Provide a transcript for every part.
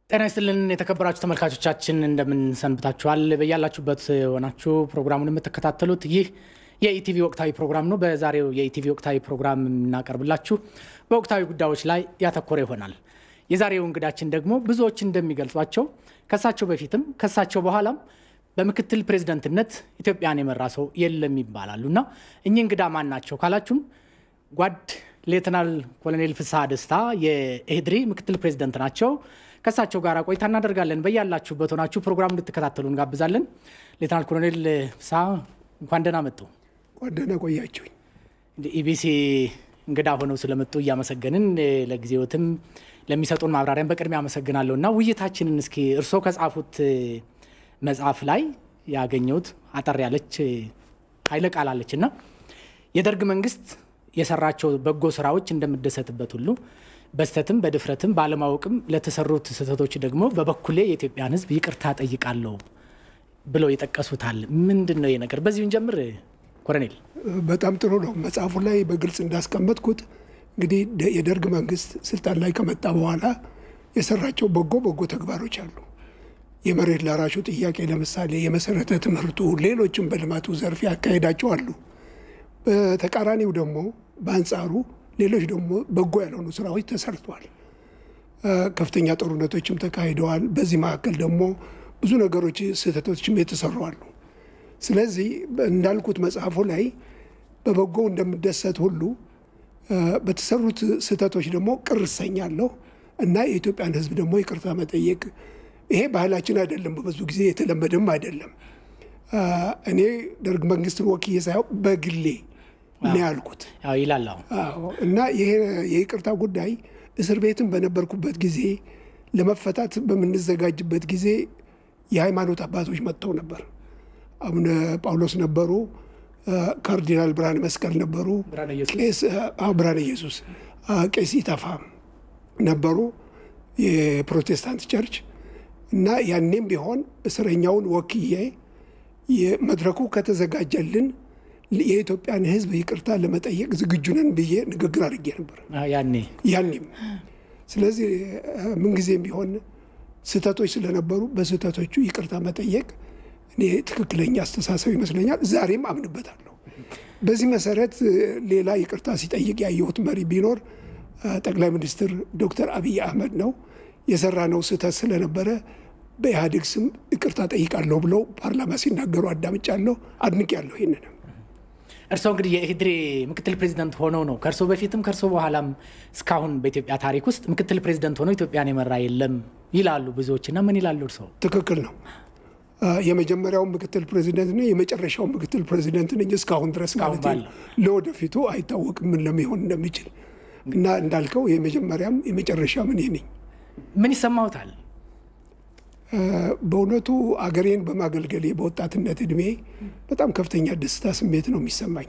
ጤና ይስጥልን የተከበራችሁ ተመልካቾቻችን እንደምን ሰንብታችኋል? በያላችሁበት ሆናችሁ ፕሮግራሙን የምትከታተሉት ይህ የኢቲቪ ወቅታዊ ፕሮግራም ነው። በዛሬው የኢቲቪ ወቅታዊ ፕሮግራም የምናቀርብላችሁ በወቅታዊ ጉዳዮች ላይ ያተኮረ ይሆናል። የዛሬው እንግዳችን ደግሞ ብዙዎች እንደሚገልጿቸው ከሳቸው በፊትም ከሳቸው በኋላም በምክትል ፕሬዝደንትነት ኢትዮጵያን የመራ ሰው የለም ይባላሉ እና እኚህ እንግዳ ማን ናቸው ካላችሁም ጓድ ሌተናል ኮሎኔል ፍስሐ ደስታ የኢህድሪ ምክትል ፕሬዝደንት ናቸው። ከእሳቸው ጋር ቆይታ እናደርጋለን። በያላችሁበት ሆናችሁ ፕሮግራም እንድትከታተሉ እንጋብዛለን። ሌተናል ኮሎኔል ፍስሐ እንኳን ደህና መጡ። እንኳን ደህና ቆያችሁኝ። ኢቢሲ እንግዳ ሆነው ስለመጡ እያመሰገንን ለጊዜዎትም ለሚሰጡን ማብራሪያን በቅድሚያ አመሰግናለሁ እና ውይይታችንን እስኪ እርስዎ ከጻፉት መጽሐፍ ላይ ያገኘሁት አጠር ያለች ኃይለ ቃል አለች እና የደርግ መንግስት የሰራቸው በጎ ስራዎች እንደምደሰትበት ሁሉ በስተትም በድፍረትም ባለማወቅም ለተሰሩት ስህተቶች ደግሞ በበኩሌ የኢትዮጵያን ሕዝብ ይቅርታ ጠይቃለሁ ብለው ይጠቀሱታል። ምንድን ነው ነገር? በዚሁን ጀምር ኮሎኔል። በጣም ጥሩ ነው። መጽሐፉ ላይ በግልጽ እንዳስቀመጥኩት እንግዲህ የደርግ መንግስት ስልጣን ላይ ከመጣ በኋላ የሰራቸው በጎ በጎ ተግባሮች አሉ። የመሬት ላራሹ ጥያቄ ለምሳሌ፣ የመሰረተ ትምህርቱ፣ ሌሎችም በልማቱ ዘርፍ ያካሄዳቸው አሉ። በተቃራኒው ደግሞ በአንጻሩ ሌሎች ደግሞ በጎ ያልሆኑ ስራዎች ተሰርተዋል። ከፍተኛ ጦርነቶችም ተካሂደዋል። በዚህ መካከል ደግሞ ብዙ ነገሮች ስህተቶችም የተሰሩ አሉ። ስለዚህ እንዳልኩት መጽሐፉ ላይ በበጎ እንደምደሰት ሁሉ በተሰሩት ስህተቶች ደግሞ ቅር እሰኛለሁ እና የኢትዮጵያን ሕዝብ ደግሞ ይቅርታ መጠየቅ ይሄ ባህላችን አይደለም፣ በብዙ ጊዜ የተለመደም አይደለም። እኔ ደርግ መንግስትን ወክዬ ሳይሆን በግሌ ነው ያልኩት ይላል እና ይሄ የይቅርታ ጉዳይ እስር ቤትም በነበርኩበት ጊዜ ለመፈታት በምንዘጋጅበት ጊዜ የሃይማኖት አባቶች መጥተው ነበር። አቡነ ጳውሎስ ነበሩ፣ ካርዲናል ብርሃነ መስቀል ነበሩ፣ ብርሃነ ኢየሱስ፣ ቄስ ኢተፋ ነበሩ የፕሮቴስታንት ቸርች እና ያኔም ቢሆን እስረኛውን ወክዬ መድረኩ ከተዘጋጀልን የኢትዮጵያን ሕዝብ ይቅርታ ለመጠየቅ ዝግጁ ነን ብዬ ንግግር አድርጌ ነበር ያኔ ያኔም። ስለዚህ ምንጊዜም ቢሆን ስህተቶች ስለነበሩ በስህተቶቹ ይቅርታ መጠየቅ እኔ ትክክለኛ አስተሳሰብ ይመስለኛል። ዛሬም አምንበታለሁ። በዚህ መሰረት ሌላ ይቅርታ ሲጠይቅ ያየሁት መሪ ቢኖር ጠቅላይ ሚኒስትር ዶክተር አብይ አህመድ ነው። የሰራነው ስህተት ስለነበረ በኢህአዴግ ስም ይቅርታ ጠይቃለሁ ብለው ፓርላማ ሲናገሩ አዳምጫለሁ፣ አድንቄያለሁ። ይህንንም እርስዎ እንግዲህ የኢህድሪ ምክትል ፕሬዚደንት ሆነው ነው ከእርሶ በፊትም ከእርሶ በኋላም እስካሁን በኢትዮጵያ ታሪክ ውስጥ ምክትል ፕሬዚደንት ሆነው ኢትዮጵያን የመራ የለም ይላሉ ብዙዎች። እና ምን ይላሉ እርስዎ? ትክክል ነው። የመጀመሪያው ምክትል ፕሬዚደንት ነኝ፣ የመጨረሻው ምክትል ፕሬዚደንት ነኝ እስካሁን ድረስ ማለት ነው። ለወደፊቱ አይታወቅም ምን ለሚሆን እንደሚችል እና እንዳልከው የመጀመሪያም የመጨረሻም እኔ ነኝ። ምን ይሰማዎታል? በእውነቱ አገሬን በማገልገሌ በወጣትነት እድሜ በጣም ከፍተኛ ደስታ ስሜት ነው የሚሰማኝ።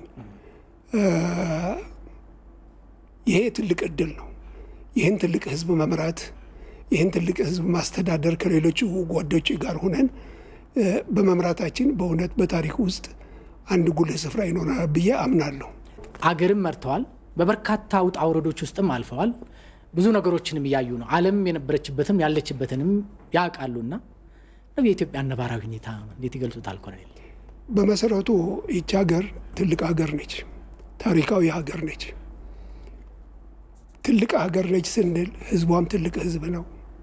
ይሄ ትልቅ እድል ነው። ይህን ትልቅ ህዝብ መምራት፣ ይህን ትልቅ ህዝብ ማስተዳደር ከሌሎቹ ጓዶች ጋር ሆነን በመምራታችን በእውነት በታሪክ ውስጥ አንድ ጉልህ ስፍራ ይኖራል ብዬ አምናለሁ። አገርም መርተዋል። በበርካታ ውጣ ውረዶች ውስጥም አልፈዋል። ብዙ ነገሮችንም እያዩ ነው። ዓለም የነበረችበትም ያለችበትንም ያውቃሉና የኢትዮጵያ ነባራዊ ሁኔታ እንዴት ይገልጹታል ኮሎኔል? በመሰረቱ ይቺ ሀገር ትልቅ ሀገር ነች። ታሪካዊ ሀገር ነች። ትልቅ ሀገር ነች ስንል ህዝቧም ትልቅ ህዝብ ነው።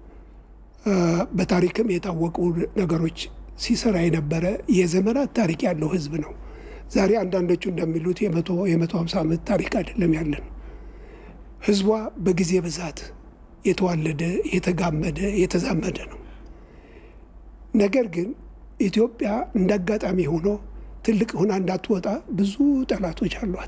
በታሪክም የታወቁ ነገሮች ሲሰራ የነበረ የዘመናት ታሪክ ያለው ህዝብ ነው። ዛሬ አንዳንዶቹ እንደሚሉት የመቶ የመቶ ሀምሳ ዓመት ታሪክ አይደለም ያለን ህዝቧ በጊዜ ብዛት የተዋለደ የተጋመደ የተዛመደ ነው። ነገር ግን ኢትዮጵያ እንደ አጋጣሚ ሆኖ ትልቅ ሆና እንዳትወጣ ብዙ ጠላቶች አሏት።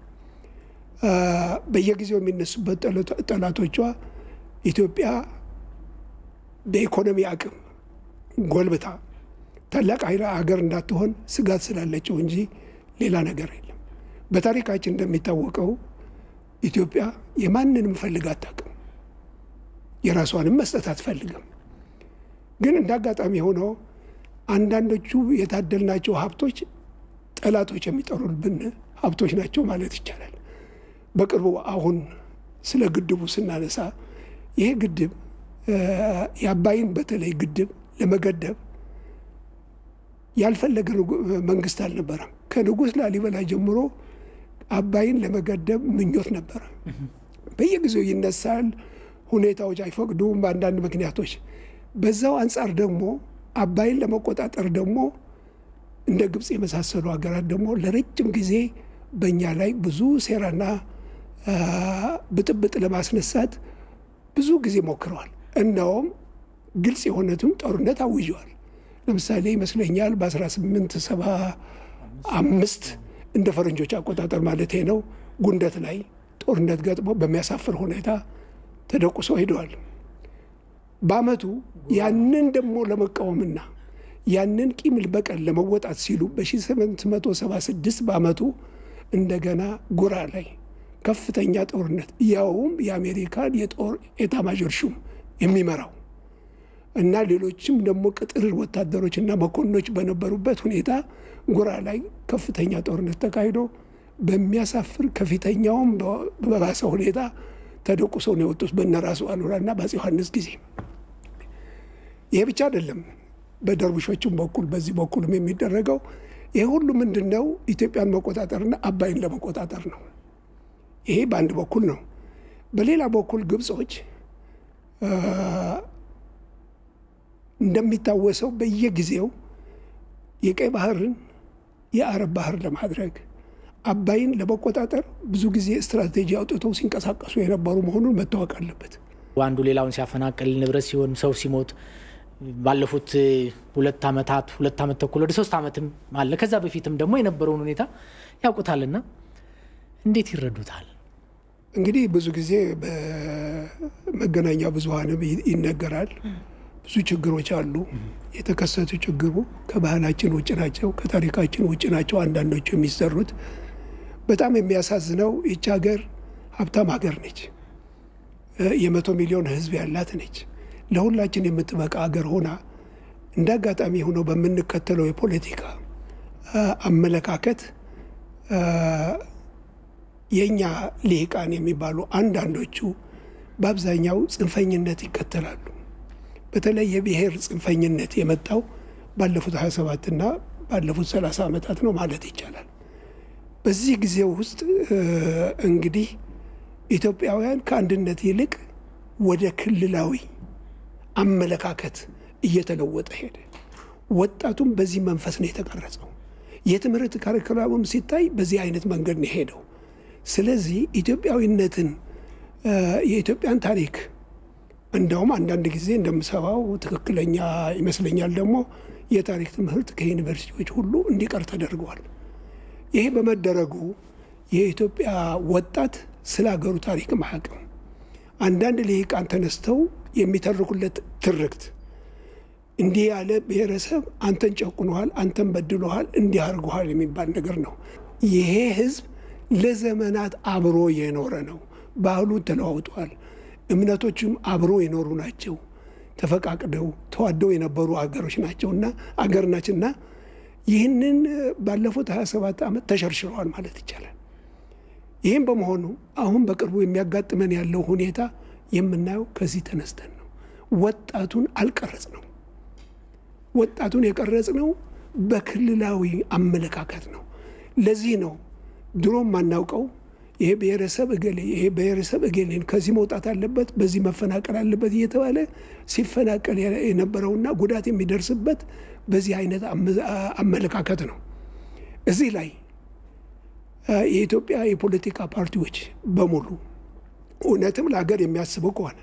በየጊዜው የሚነሱበት ጠላቶቿ ኢትዮጵያ በኢኮኖሚ አቅም ጎልብታ ታላቅ ሀገር እንዳትሆን ስጋት ስላለችው እንጂ ሌላ ነገር የለም። በታሪካችን እንደሚታወቀው ኢትዮጵያ የማንንም ፈልግ አታውቅም። የራሷንም መስጠት አትፈልግም። ግን እንደ አጋጣሚ ሆኖ አንዳንዶቹ የታደልናቸው ሀብቶች ጠላቶች የሚጠሩብን ሀብቶች ናቸው ማለት ይቻላል። በቅርቡ አሁን ስለ ግድቡ ስናነሳ ይሄ ግድብ የአባይን በተለይ ግድብ ለመገደብ ያልፈለገ መንግስት አልነበረም። ከንጉሥ ላሊበላ ጀምሮ አባይን ለመገደብ ምኞት ነበረ። በየጊዜው ይነሳል። ሁኔታዎች አይፈቅዱም፣ በአንዳንድ ምክንያቶች። በዛው አንጻር ደግሞ አባይን ለመቆጣጠር ደግሞ እንደ ግብፅ የመሳሰሉ ሀገራት ደግሞ ለረጅም ጊዜ በእኛ ላይ ብዙ ሴራና ብጥብጥ ለማስነሳት ብዙ ጊዜ ሞክረዋል። እናውም ግልጽ የሆነትም ጦርነት አውጀዋል። ለምሳሌ ይመስለኛል በ1875 እንደ ፈረንጆች አቆጣጠር ማለት ነው ጉንደት ላይ ጦርነት ገጥሞ በሚያሳፍር ሁኔታ ተደቁሰው ሄደዋል። በአመቱ ያንን ደግሞ ለመቃወምና ያንን ቂም በቀል ለመወጣት ሲሉ በ1876 በአመቱ እንደገና ጉራ ላይ ከፍተኛ ጦርነት ያውም የአሜሪካን የጦር ኤታማዦር ሹም የሚመራው እና ሌሎችም ደግሞ ቅጥር ወታደሮችና መኮንኖች በነበሩበት ሁኔታ ጉራ ላይ ከፍተኛ ጦርነት ተካሂዶ በሚያሳፍር ከፊተኛውም በባሰ ሁኔታ ተደቁሰው ነው የወጡት በነራሱ አሉላና በአፄ ዮሐንስ ጊዜ። ይሄ ብቻ አይደለም። በደርቡሾቹም በኩል በዚህ በኩልም የሚደረገው ይሄ ሁሉ ምንድን ነው? ኢትዮጵያን መቆጣጠርና አባይን ለመቆጣጠር ነው። ይሄ በአንድ በኩል ነው። በሌላ በኩል ግብጾች እንደሚታወሰው በየጊዜው የቀይ ባህርን የአረብ ባህር ለማድረግ አባይን ለመቆጣጠር ብዙ ጊዜ ስትራቴጂ አውጥተው ሲንቀሳቀሱ የነበሩ መሆኑን መታወቅ አለበት። አንዱ ሌላውን ሲያፈናቅል ንብረት ሲሆን ሰው ሲሞት ባለፉት ሁለት ዓመታት ሁለት ዓመት ተኩል ወደ ሶስት ዓመትም አለ ከዛ በፊትም ደግሞ የነበረውን ሁኔታ ያውቁታልና እንዴት ይረዱታል? እንግዲህ ብዙ ጊዜ በመገናኛ ብዙኃንም ይነገራል። ብዙ ችግሮች አሉ። የተከሰቱ ችግሩ ከባህላችን ውጭ ናቸው፣ ከታሪካችን ውጭ ናቸው። አንዳንዶቹ የሚሰሩት በጣም የሚያሳዝነው ይች ሀገር ሀብታም ሀገር ነች። የመቶ ሚሊዮን ሕዝብ ያላት ነች። ለሁላችን የምትበቃ ሀገር ሆና እንደ አጋጣሚ ሆኖ በምንከተለው የፖለቲካ አመለካከት የእኛ ልሂቃን የሚባሉ አንዳንዶቹ በአብዛኛው ጽንፈኝነት ይከተላሉ። በተለይ የብሔር ጽንፈኝነት የመጣው ባለፉት 27 እና ባለፉት 30 ዓመታት ነው ማለት ይቻላል። በዚህ ጊዜ ውስጥ እንግዲህ ኢትዮጵያውያን ከአንድነት ይልቅ ወደ ክልላዊ አመለካከት እየተለወጠ ሄደ። ወጣቱም በዚህ መንፈስ ነው የተቀረጸው። የትምህርት ካሪኩላሙም ሲታይ በዚህ አይነት መንገድ ነው የሄደው። ስለዚህ ኢትዮጵያዊነትን የኢትዮጵያን ታሪክ እንደውም አንዳንድ ጊዜ እንደምሰባው ትክክለኛ ይመስለኛል ደግሞ የታሪክ ትምህርት ከዩኒቨርሲቲዎች ሁሉ እንዲቀር ተደርገዋል። ይሄ በመደረጉ የኢትዮጵያ ወጣት ስለ ሀገሩ ታሪክ አያውቅም። አንዳንድ ልሂቃን ተነስተው የሚተርኩለት ትርክት እንዲህ ያለ ብሔረሰብ አንተን ጨቁነሃል፣ አንተን በድሎሃል፣ እንዲህ አድርጎሃል የሚባል ነገር ነው። ይሄ ህዝብ ለዘመናት አብሮ የኖረ ነው። ባህሉን ተለዋውጧል። እምነቶችም አብሮ የኖሩ ናቸው። ተፈቃቅደው ተዋደው የነበሩ አገሮች ናቸውና አገር ናችና ይህንን ባለፉት 27 ዓመት ተሸርሽረዋል ማለት ይቻላል። ይህም በመሆኑ አሁን በቅርቡ የሚያጋጥመን ያለው ሁኔታ የምናየው ከዚህ ተነስተን ነው። ወጣቱን አልቀረጽ ነው። ወጣቱን የቀረጽ ነው በክልላዊ አመለካከት ነው። ለዚህ ነው ድሮም ማናውቀው ይሄ ብሔረሰብ እገሌ ይሄ ብሔረሰብ እገሌን ከዚህ መውጣት አለበት፣ በዚህ መፈናቀል አለበት እየተባለ ሲፈናቀል የነበረውና ጉዳት የሚደርስበት በዚህ አይነት አመለካከት ነው። እዚህ ላይ የኢትዮጵያ የፖለቲካ ፓርቲዎች በሙሉ እውነትም ለሀገር የሚያስበው ከሆነ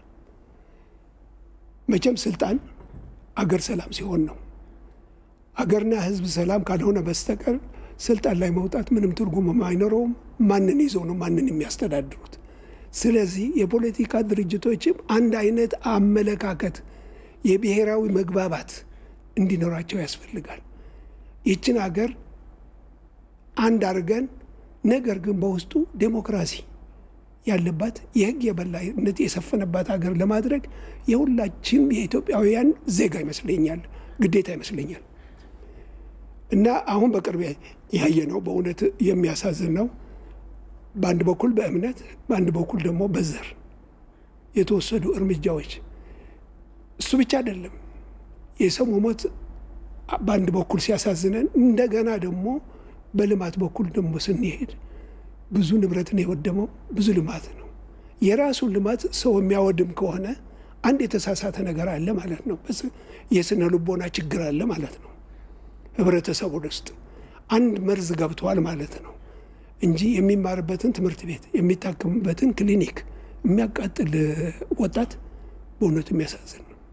መቼም ስልጣን አገር ሰላም ሲሆን ነው። አገርና ሕዝብ ሰላም ካልሆነ በስተቀር ስልጣን ላይ መውጣት ምንም ትርጉም አይኖረውም። ማንን ይዘው ነው ማንን የሚያስተዳድሩት? ስለዚህ የፖለቲካ ድርጅቶችም አንድ አይነት አመለካከት፣ የብሔራዊ መግባባት እንዲኖራቸው ያስፈልጋል። ይችን ሀገር አንድ አድርገን ነገር ግን በውስጡ ዴሞክራሲ ያለባት የህግ የበላይነት የሰፈነባት ሀገር ለማድረግ የሁላችንም የኢትዮጵያውያን ዜጋ ይመስለኛል ግዴታ ይመስለኛል። እና አሁን በቅርብ ያየ ነው በእውነት የሚያሳዝን ነው። በአንድ በኩል በእምነት በአንድ በኩል ደግሞ በዘር የተወሰዱ እርምጃዎች እሱ ብቻ አይደለም። የሰው መሞት በአንድ በኩል ሲያሳዝነን፣ እንደገና ደግሞ በልማት በኩል ደግሞ ስንሄድ ብዙ ንብረትን የወደመው ብዙ ልማት ነው። የራሱን ልማት ሰው የሚያወድም ከሆነ አንድ የተሳሳተ ነገር አለ ማለት ነው። የስነ ልቦና ችግር አለ ማለት ነው። ህብረተሰቡ ውስጥ አንድ መርዝ ገብተዋል ማለት ነው እንጂ የሚማርበትን ትምህርት ቤት የሚታከምበትን ክሊኒክ የሚያቃጥል ወጣት በእውነቱ የሚያሳዝን ነው።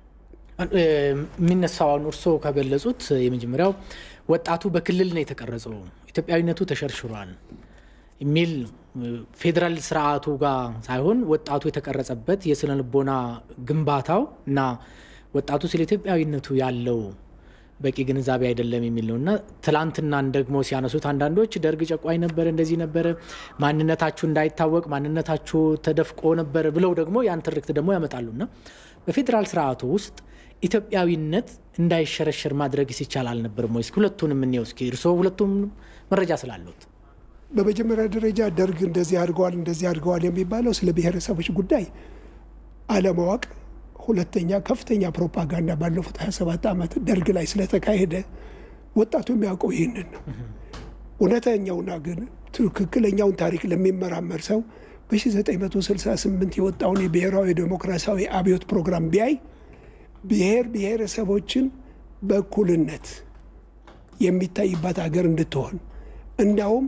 የሚነሳው አሁን እርስዎ ከገለጹት የመጀመሪያው ወጣቱ በክልል ነው የተቀረጸው፣ ኢትዮጵያዊነቱ ተሸርሽሯል የሚል ፌዴራል ስርዓቱ ጋር ሳይሆን ወጣቱ የተቀረጸበት የስነ ልቦና ግንባታው እና ወጣቱ ስለ ኢትዮጵያዊነቱ ያለው በቂ ግንዛቤ አይደለም የሚል ነው እና ትላንትናን ደግሞ ሲያነሱት አንዳንዶች ደርግ ጨቋኝ ነበረ፣ እንደዚህ ነበረ፣ ማንነታችሁ እንዳይታወቅ ማንነታችሁ ተደፍቆ ነበር ብለው ደግሞ ያን ትርክት ደግሞ ያመጣሉ እና በፌዴራል ስርዓቱ ውስጥ ኢትዮጵያዊነት እንዳይሸረሸር ማድረግ ሲቻል አልነበርም ወይ? እስኪ ሁለቱንም እንየው እስኪ እርስዎ ሁለቱም መረጃ ስላሉት በመጀመሪያ ደረጃ ደርግ እንደዚህ አድርገዋል እንደዚህ አድርገዋል የሚባለው ስለ ብሔረሰቦች ጉዳይ አለማወቅ፣ ሁለተኛ ከፍተኛ ፕሮፓጋንዳ ባለፉት 27 ዓመት ደርግ ላይ ስለተካሄደ ወጣቱ የሚያውቀው ይህንን ነው። እውነተኛውና ግን ትክክለኛውን ታሪክ ለሚመራመር ሰው በ1968 የወጣውን የብሔራዊ ዴሞክራሲያዊ አብዮት ፕሮግራም ቢያይ ብሔር ብሔረሰቦችን በእኩልነት የሚታይባት ሀገር እንድትሆን እንዳውም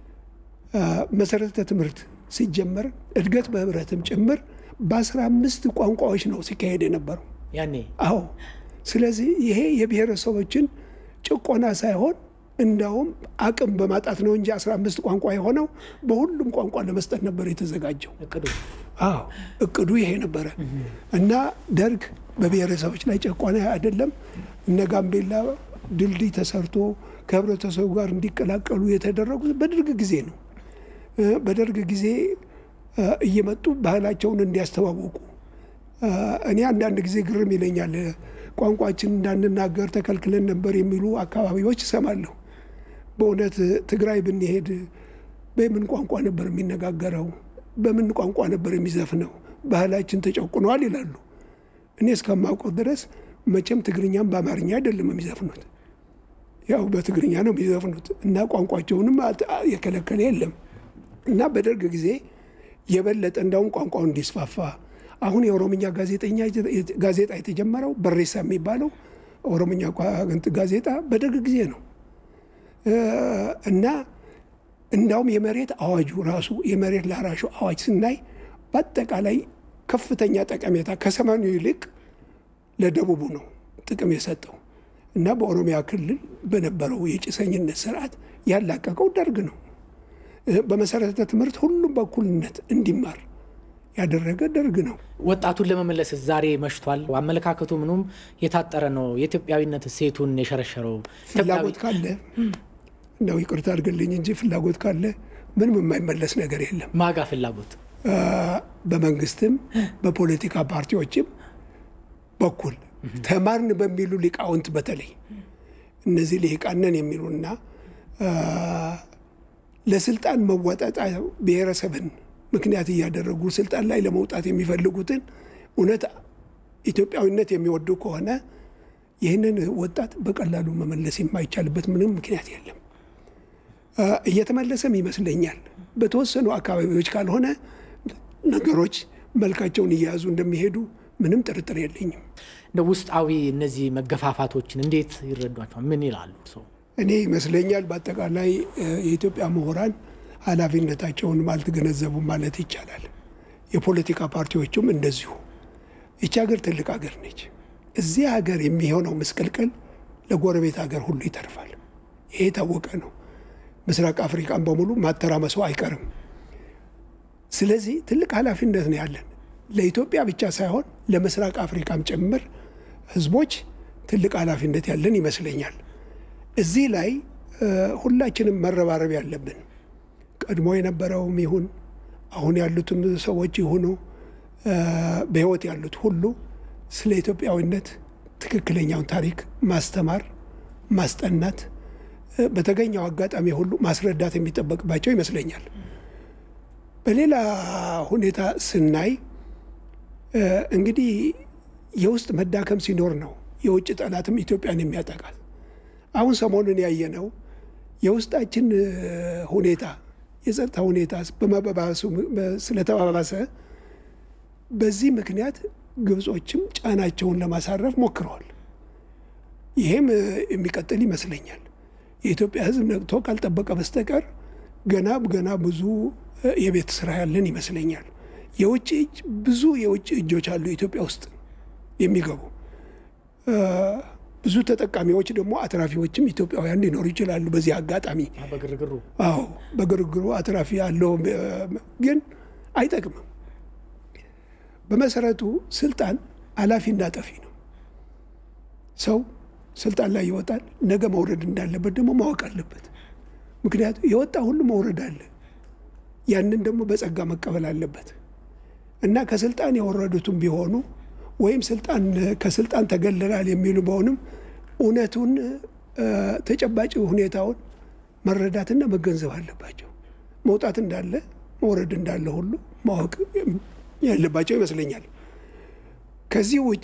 መሰረተ ትምህርት ሲጀመር እድገት በህብረትም ጭምር በአስራ አምስት ቋንቋዎች ነው ሲካሄድ የነበረው ያኔ። አዎ። ስለዚህ ይሄ የብሔረሰቦችን ጭቆና ሳይሆን እንዳውም አቅም በማጣት ነው እንጂ አስራ አምስት ቋንቋ የሆነው በሁሉም ቋንቋ ለመስጠት ነበር የተዘጋጀው። እቅዱ አዎ እቅዱ ይሄ ነበረ እና ደርግ በብሔረሰቦች ላይ ጨቋና አይደለም። እነ ጋምቤላ ድልድይ ተሰርቶ ከህብረተሰቡ ጋር እንዲቀላቀሉ የተደረጉት በደርግ ጊዜ ነው። በደርግ ጊዜ እየመጡ ባህላቸውን እንዲያስተዋወቁ እኔ አንዳንድ ጊዜ ግርም ይለኛል። ቋንቋችን እንዳንናገር ተከልክለን ነበር የሚሉ አካባቢዎች እሰማለሁ። በእውነት ትግራይ ብንሄድ በምን ቋንቋ ነበር የሚነጋገረው? በምን ቋንቋ ነበር የሚዘፍነው? ባህላችን ተጨቁነዋል ይላሉ። እኔ እስከማውቀው ድረስ መቼም ትግርኛም በአማርኛ አይደለም የሚዘፍኑት፣ ያው በትግርኛ ነው የሚዘፍኑት እና ቋንቋቸውንም የከለከለ የለም እና በደርግ ጊዜ የበለጠ እንዳውም ቋንቋው እንዲስፋፋ አሁን የኦሮምኛ ጋዜጣ የተጀመረው በሬሳ የሚባለው ኦሮምኛ ጋዜጣ በደርግ ጊዜ ነው እና እንዳውም የመሬት አዋጁ ራሱ የመሬት ላራሹ አዋጅ ስናይ በአጠቃላይ ከፍተኛ ጠቀሜታ ከሰሜኑ ይልቅ ለደቡቡ ነው ጥቅም የሰጠው እና በኦሮሚያ ክልል በነበረው የጭሰኝነት ስርዓት ያላቀቀው ደርግ ነው። በመሰረተ ትምህርት ሁሉም በእኩልነት እንዲማር ያደረገ ደርግ ነው። ወጣቱን ለመመለስ ዛሬ መሽቷል። አመለካከቱ ምኑም የታጠረ ነው። የኢትዮጵያዊነት ሴቱን የሸረሸረው ፍላጎት ካለ እንደው ይቅርታ አድርግልኝ እንጂ ፍላጎት ካለ ምንም የማይመለስ ነገር የለም። ማጋ ፍላጎት በመንግስትም በፖለቲካ ፓርቲዎችም በኩል ተማርን በሚሉ ሊቃውንት በተለይ እነዚህ ልሂቃነን የሚሉና ለስልጣን መወጣጫ ብሔረሰብን ምክንያት እያደረጉ ስልጣን ላይ ለመውጣት የሚፈልጉትን እውነት ኢትዮጵያዊነት የሚወዱ ከሆነ ይህንን ወጣት በቀላሉ መመለስ የማይቻልበት ምንም ምክንያት የለም። እየተመለሰም ይመስለኛል። በተወሰኑ አካባቢዎች ካልሆነ ነገሮች መልካቸውን እየያዙ እንደሚሄዱ ምንም ጥርጥር የለኝም። እንደ ውስጣዊ እነዚህ መገፋፋቶችን እንዴት ይረዷቸዋል? ምን ይላሉ ሰው? እኔ ይመስለኛል በአጠቃላይ የኢትዮጵያ ምሁራን ኃላፊነታቸውን አልተገነዘቡም ማለት ይቻላል። የፖለቲካ ፓርቲዎቹም እንደዚሁ። ይቺ ሀገር ትልቅ ሀገር ነች። እዚህ ሀገር የሚሆነው ምስቅልቅል ለጎረቤት ሀገር ሁሉ ይተርፋል። ይሄ የታወቀ ነው። ምስራቅ አፍሪካን በሙሉ ማተራመሱ አይቀርም። ስለዚህ ትልቅ ኃላፊነት ነው ያለን ለኢትዮጵያ ብቻ ሳይሆን ለምስራቅ አፍሪካም ጭምር ህዝቦች ትልቅ ኃላፊነት ያለን ይመስለኛል። እዚህ ላይ ሁላችንም መረባረብ ያለብን ቀድሞ የነበረውም ይሁን አሁን ያሉትም ሰዎች ይሁኑ በህይወት ያሉት ሁሉ ስለ ኢትዮጵያዊነት ትክክለኛውን ታሪክ ማስተማር፣ ማስጠናት፣ በተገኘው አጋጣሚ ሁሉ ማስረዳት የሚጠበቅባቸው ይመስለኛል። በሌላ ሁኔታ ስናይ እንግዲህ የውስጥ መዳከም ሲኖር ነው የውጭ ጠላትም ኢትዮጵያን የሚያጠቃት። አሁን ሰሞኑን ያየነው የውስጣችን ሁኔታ የጸጥታ ሁኔታ በመባባሱ ስለተባባሰ በዚህ ምክንያት ግብጾችም ጫናቸውን ለማሳረፍ ሞክረዋል። ይሄም የሚቀጥል ይመስለኛል። የኢትዮጵያ ሕዝብ ነቅቶ ካልጠበቀ በስተቀር ገና ገና ብዙ የቤት ስራ ያለን ይመስለኛል። የውጭ እጅ ብዙ የውጭ እጆች አሉ ኢትዮጵያ ውስጥ የሚገቡ ብዙ ተጠቃሚዎች ደግሞ አትራፊዎችም ኢትዮጵያውያን ሊኖሩ ይችላሉ። በዚህ አጋጣሚ በግርግሩ አዎ፣ በግርግሩ አትራፊ ያለው ግን አይጠቅምም። በመሰረቱ ስልጣን አላፊና ጠፊ ነው። ሰው ስልጣን ላይ ይወጣል። ነገ መውረድ እንዳለበት ደግሞ ማወቅ አለበት። ምክንያቱም የወጣ ሁሉ መውረድ አለ። ያንን ደግሞ በጸጋ መቀበል አለበት እና ከስልጣን የወረዱትም ቢሆኑ ወይም ስልጣን ከስልጣን ተገለላል የሚሉ በሆንም እውነቱን ተጨባጭ ሁኔታውን መረዳትና መገንዘብ አለባቸው። መውጣት እንዳለ መውረድ እንዳለ ሁሉ ማወቅ ያለባቸው ይመስለኛል። ከዚህ ውጪ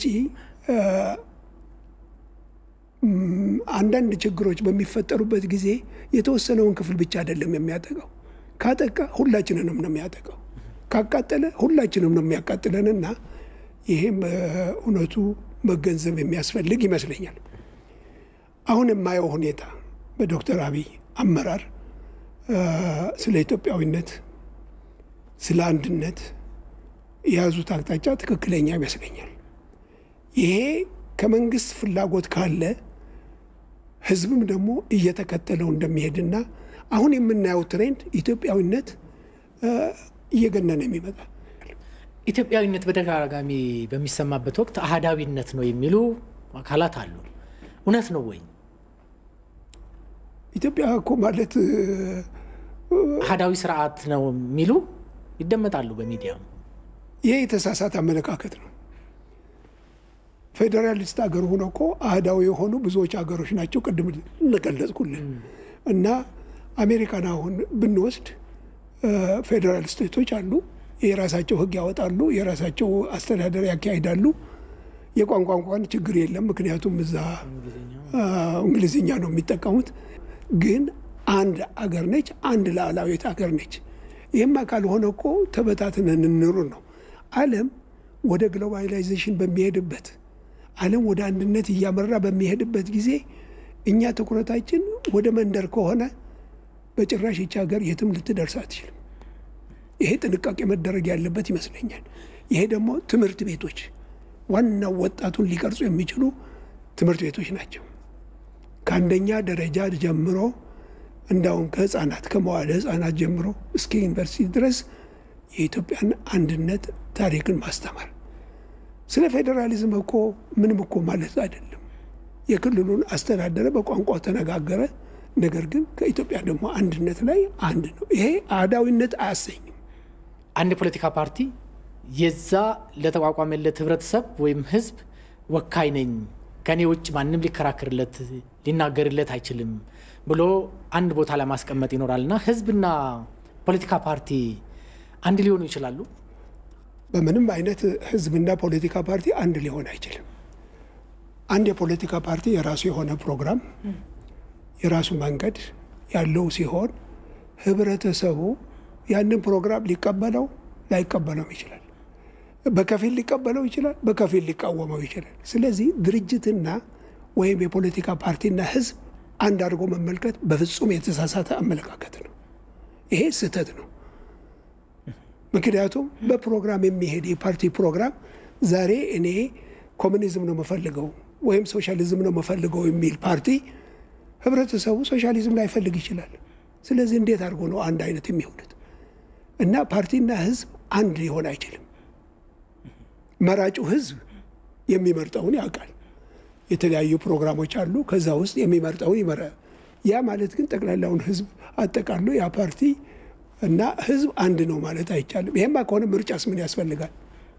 አንዳንድ ችግሮች በሚፈጠሩበት ጊዜ የተወሰነውን ክፍል ብቻ አይደለም የሚያጠቃው። ካጠቃ ሁላችንንም ነው የሚያጠቃው። ካቃጠለ ሁላችንም ነው የሚያቃጥለንና ይሄም እውነቱ መገንዘብ የሚያስፈልግ ይመስለኛል። አሁን የማየው ሁኔታ በዶክተር አብይ አመራር ስለ ኢትዮጵያዊነት፣ ስለ አንድነት የያዙት አቅጣጫ ትክክለኛ ይመስለኛል። ይሄ ከመንግስት ፍላጎት ካለ ህዝብም ደግሞ እየተከተለው እንደሚሄድና አሁን የምናየው ትሬንድ ኢትዮጵያዊነት እየገነነ የሚመጣ ኢትዮጵያዊነት በተደጋጋሚ በሚሰማበት ወቅት አህዳዊነት ነው የሚሉ አካላት አሉ። እውነት ነው ወይ? ኢትዮጵያ እኮ ማለት አህዳዊ ስርዓት ነው የሚሉ ይደመጣሉ በሚዲያ። ይህ የተሳሳተ አመለካከት ነው። ፌዴራሊስት ሀገር ሆኖ እኮ አህዳዊ የሆኑ ብዙዎች ሀገሮች ናቸው። ቅድም እንገለጽኩልን እና አሜሪካን አሁን ብንወስድ ፌዴራል ስቴቶች አሉ። የራሳቸው ህግ ያወጣሉ፣ የራሳቸው አስተዳደር ያካሂዳሉ። የቋንቋ እንኳን ችግር የለም፣ ምክንያቱም እዛ እንግሊዝኛ ነው የሚጠቀሙት። ግን አንድ አገር ነች፣ አንድ ሉዓላዊት አገር ነች። ይህማ ካልሆነ እኮ ተበታትነን እንኑር ነው። ዓለም ወደ ግሎባላይዜሽን በሚሄድበት ዓለም ወደ አንድነት እያመራ በሚሄድበት ጊዜ እኛ ትኩረታችን ወደ መንደር ከሆነ በጭራሽ ይቺ ሀገር የትም ልትደርስ አትችልም። ይሄ ጥንቃቄ መደረግ ያለበት ይመስለኛል። ይሄ ደግሞ ትምህርት ቤቶች ዋናው ወጣቱን ሊቀርጹ የሚችሉ ትምህርት ቤቶች ናቸው። ከአንደኛ ደረጃ ጀምሮ እንዳውም ከህፃናት ከመዋለ ህፃናት ጀምሮ እስከ ዩኒቨርሲቲ ድረስ የኢትዮጵያን አንድነት ታሪክን ማስተማር። ስለ ፌዴራሊዝም እኮ ምንም እኮ ማለት አይደለም። የክልሉን አስተዳደረ፣ በቋንቋው ተነጋገረ። ነገር ግን ከኢትዮጵያ ደግሞ አንድነት ላይ አንድ ነው። ይሄ አህዳዊነት አያሰኝም። አንድ የፖለቲካ ፓርቲ የዛ ለተቋቋመለት ህብረተሰብ ወይም ህዝብ ወካይ ነኝ፣ ከኔ ውጭ ማንም ሊከራከርለት ሊናገርለት አይችልም ብሎ አንድ ቦታ ላይ ማስቀመጥ ይኖራል እና ህዝብና ፖለቲካ ፓርቲ አንድ ሊሆኑ ይችላሉ። በምንም አይነት ህዝብና ፖለቲካ ፓርቲ አንድ ሊሆን አይችልም። አንድ የፖለቲካ ፓርቲ የራሱ የሆነ ፕሮግራም የራሱ መንገድ ያለው ሲሆን ህብረተሰቡ ያንን ፕሮግራም ሊቀበለው ላይቀበለው ይችላል። በከፊል ሊቀበለው ይችላል፣ በከፊል ሊቃወመው ይችላል። ስለዚህ ድርጅትና ወይም የፖለቲካ ፓርቲና ህዝብ አንድ አድርጎ መመልከት በፍጹም የተሳሳተ አመለካከት ነው። ይሄ ስህተት ነው። ምክንያቱም በፕሮግራም የሚሄድ የፓርቲ ፕሮግራም ዛሬ እኔ ኮሚኒዝም ነው የምፈልገው ወይም ሶሻሊዝም ነው የምፈልገው የሚል ፓርቲ ህብረተሰቡ ሶሻሊዝም ላይፈልግ ይችላል። ስለዚህ እንዴት አድርጎ ነው አንድ አይነት የሚሆኑት? እና ፓርቲና ህዝብ አንድ ሊሆን አይችልም። መራጩ ህዝብ የሚመርጠውን ያውቃል። የተለያዩ ፕሮግራሞች አሉ። ከዛ ውስጥ የሚመርጠውን ይመራል። ያ ማለት ግን ጠቅላላውን ህዝብ አጠቃሎ ያ ፓርቲ እና ህዝብ አንድ ነው ማለት አይቻልም። ይሄማ ከሆነ ምርጫስ ምን ያስፈልጋል?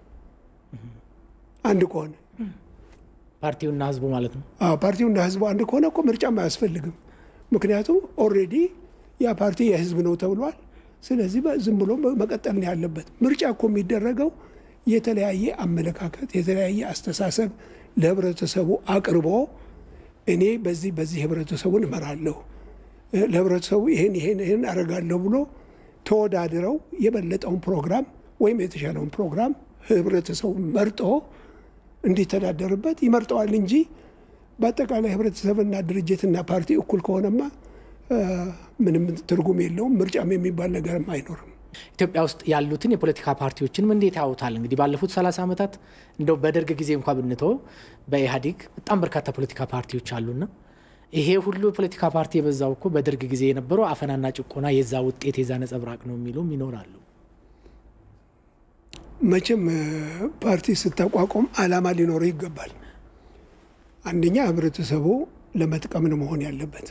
አንድ ከሆነ ፓርቲውና ህዝቡ ማለት ነው። አዎ ፓርቲውና ህዝቡ አንድ ከሆነ እኮ ምርጫም አያስፈልግም። ምክንያቱም ኦልሬዲ ያ ፓርቲ የህዝብ ነው ተብሏል። ስለዚህ ዝም ብሎ መቀጠል ነው ያለበት። ምርጫ እኮ የሚደረገው የተለያየ አመለካከት የተለያየ አስተሳሰብ ለህብረተሰቡ አቅርቦ እኔ በዚህ በዚህ ህብረተሰቡን እመራለሁ ለህብረተሰቡ ይህን ይህን ይህን አደርጋለሁ ብሎ ተወዳድረው የበለጠውን ፕሮግራም ወይም የተሻለውን ፕሮግራም ህብረተሰቡ መርጦ እንዲተዳደርበት ይመርጠዋል እንጂ በአጠቃላይ ህብረተሰብና ድርጅትና ፓርቲ እኩል ከሆነማ ምንም ትርጉም የለውም። ምርጫም የሚባል ነገርም አይኖርም። ኢትዮጵያ ውስጥ ያሉትን የፖለቲካ ፓርቲዎችንም እንዴት ያውታል? እንግዲህ ባለፉት 30 ዓመታት እንደው በደርግ ጊዜ እንኳ ብንተው በኢህአዴግ በጣም በርካታ ፖለቲካ ፓርቲዎች አሉና ይሄ ሁሉ የፖለቲካ ፓርቲ የበዛው እኮ በደርግ ጊዜ የነበረው አፈናና ጭቆና የዛ ውጤት የዛ ነጸብራቅ ነው የሚሉም ይኖራሉ። መቼም ፓርቲ ስታቋቁም አላማ ሊኖረው ይገባል። አንደኛ ህብረተሰቡ ለመጥቀም ነው መሆን ያለበት።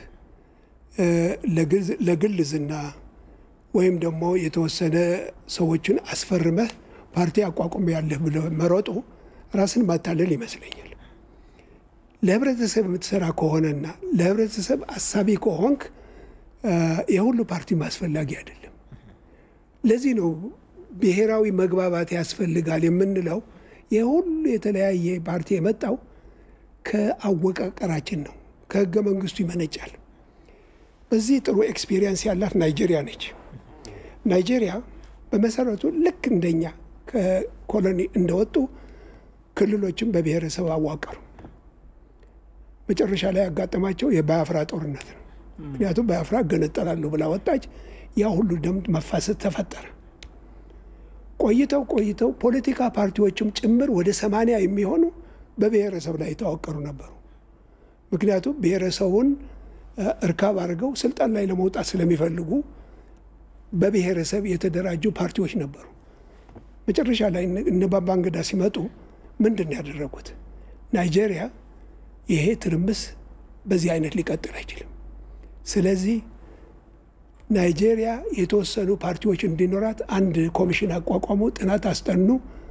ለግል ዝና ወይም ደግሞ የተወሰነ ሰዎችን አስፈርመህ ፓርቲ አቋቁም ያለህ ብለህ መሮጡ ራስን ማታለል ይመስለኛል። ለህብረተሰብ የምትሰራ ከሆነና ለህብረተሰብ አሳቢ ከሆንክ የሁሉ ፓርቲ አስፈላጊ አይደለም። ለዚህ ነው ብሔራዊ መግባባት ያስፈልጋል የምንለው። የሁሉ የተለያየ ፓርቲ የመጣው ከአወቃቀራችን ነው፣ ከህገ መንግስቱ ይመነጫል። በዚህ ጥሩ ኤክስፒሪየንስ ያላት ናይጄሪያ ነች። ናይጄሪያ በመሰረቱ ልክ እንደኛ ከኮሎኒ እንደወጡ ክልሎችን በብሔረሰብ አዋቀሩ። መጨረሻ ላይ ያጋጠማቸው የባያፍራ ጦርነት ነው። ምክንያቱም ባያፍራ እገነጠላለሁ ብላ ወጣች። ያ ሁሉ ደም መፋሰስ ተፈጠረ። ቆይተው ቆይተው ፖለቲካ ፓርቲዎችም ጭምር ወደ ሰማንያ የሚሆኑ በብሔረሰብ ላይ የተዋቀሩ ነበሩ። ምክንያቱም ብሔረሰቡን እርካብ አድርገው ስልጣን ላይ ለመውጣት ስለሚፈልጉ በብሔረሰብ የተደራጁ ፓርቲዎች ነበሩ። መጨረሻ ላይ እነ ባባንገዳ ሲመጡ ምንድን ነው ያደረጉት? ናይጄሪያ ይሄ ትርምስ በዚህ አይነት ሊቀጥል አይችልም። ስለዚህ ናይጄሪያ የተወሰኑ ፓርቲዎች እንዲኖራት አንድ ኮሚሽን አቋቋሙ፣ ጥናት አስጠኑ።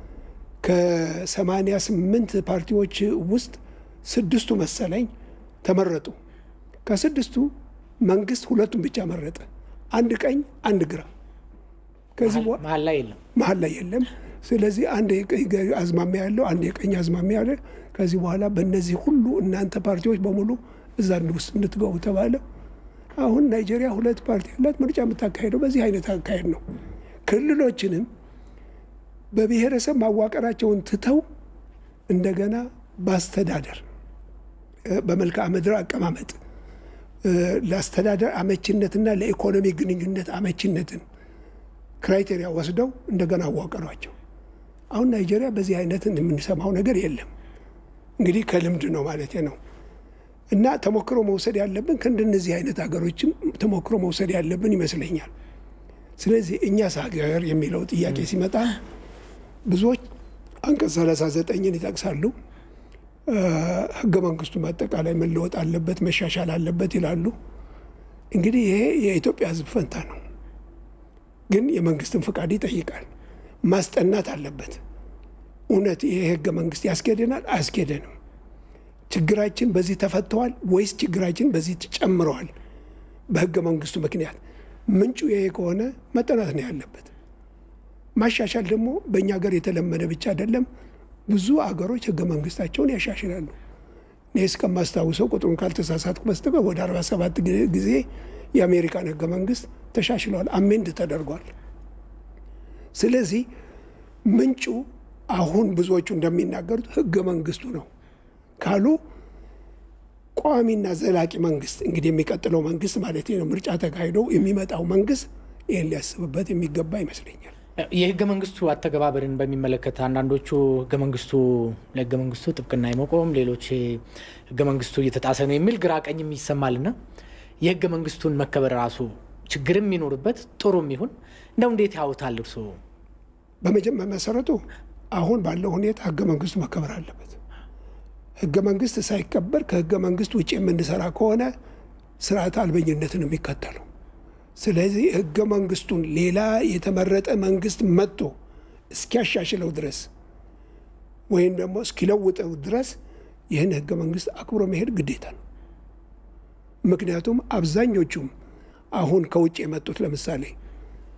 ከሰማንያ ስምንት ፓርቲዎች ውስጥ ስድስቱ መሰለኝ ተመረጡ። ከስድስቱ መንግስት ሁለቱን ብቻ መረጠ። አንድ ቀኝ፣ አንድ ግራ። ከዚህ መሀል ላይ የለም መሀል ላይ የለም። ስለዚህ አንድ የቀኝ አዝማሚያ ያለው አንድ የቀኝ አዝማሚያ ያለ። ከዚህ በኋላ በእነዚህ ሁሉ እናንተ ፓርቲዎች በሙሉ እዛ ውስጥ እንድትገቡ ተባለ። አሁን ናይጄሪያ ሁለት ፓርቲ ያላት ምርጫ የምታካሄደው በዚህ አይነት አካሄድ ነው። ክልሎችንም በብሔረሰብ ማዋቀራቸውን ትተው እንደገና በአስተዳደር በመልክዓ ምድር አቀማመጥ ለአስተዳደር አመቺነትና ለኢኮኖሚ ግንኙነት አመቺነትን ክራይቴሪያ ወስደው እንደገና አዋቀሯቸው። አሁን ናይጄሪያ በዚህ አይነት የምንሰማው ነገር የለም። እንግዲህ ከልምድ ነው ማለት ነው። እና ተሞክሮ መውሰድ ያለብን ከእንደነዚህ አይነት ሀገሮችም ተሞክሮ መውሰድ ያለብን ይመስለኛል። ስለዚህ እኛስ ሀገር የሚለው ጥያቄ ሲመጣ ብዙዎች አንቀጽ 39ን ይጠቅሳሉ። ህገ መንግስቱ በአጠቃላይ መለወጥ አለበት፣ መሻሻል አለበት ይላሉ። እንግዲህ ይሄ የኢትዮጵያ ህዝብ ፈንታ ነው፣ ግን የመንግስትን ፍቃድ ይጠይቃል። ማስጠናት አለበት። እውነት ይሄ ህገ መንግስት ያስኬደናል? አያስኬደንም? ችግራችን በዚህ ተፈተዋል ወይስ ችግራችን በዚህ ጨምረዋል? በህገ መንግስቱ ምክንያት ምንጩ ይሄ ከሆነ መጠናት ነው ያለበት። ማሻሻል ደግሞ በእኛ ሀገር የተለመደ ብቻ አይደለም። ብዙ አገሮች ህገ መንግስታቸውን ያሻሽላሉ። እኔ እስከማስታውሰው ቁጥሩን ካልተሳሳትኩ በስተቀር ወደ 47 ጊዜ የአሜሪካን ህገ መንግስት ተሻሽለዋል፣ አሜንድ ተደርጓል። ስለዚህ ምንጩ አሁን ብዙዎቹ እንደሚናገሩት ህገ መንግስቱ ነው ካሉ ቋሚና ዘላቂ መንግስት እንግዲህ የሚቀጥለው መንግስት ማለት ነው ምርጫ ተካሂዶ የሚመጣው መንግስት ይህን ሊያስብበት የሚገባ ይመስለኛል። የህገ መንግስቱ አተገባበርን በሚመለከት አንዳንዶቹ ህገ መንግስቱ ለህገ መንግስቱ ጥብቅና የመቆም ሌሎች ህገ መንግስቱ እየተጣሰ ነው የሚል ግራ ቀኝም ይሰማልና የህገ መንግስቱን መከበር ራሱ ችግርም የሚኖርበት ጥሩም ይሁን እንደው እንዴት ያውታል እርስዎ? በመጀመሪያ መሰረቱ አሁን ባለው ሁኔታ ህገ መንግስቱ መከበር አለበት። ህገ መንግስት ሳይከበር ከህገ መንግስት ውጭ የምንሰራ ከሆነ ስርዓት አልበኝነትን የሚከተለው ስለዚህ ህገ መንግስቱን ሌላ የተመረጠ መንግስት መጥቶ እስኪያሻሽለው ድረስ ወይም ደግሞ እስኪለውጠው ድረስ ይህን ህገ መንግስት አክብሮ መሄድ ግዴታ ነው። ምክንያቱም አብዛኞቹም አሁን ከውጭ የመጡት ለምሳሌ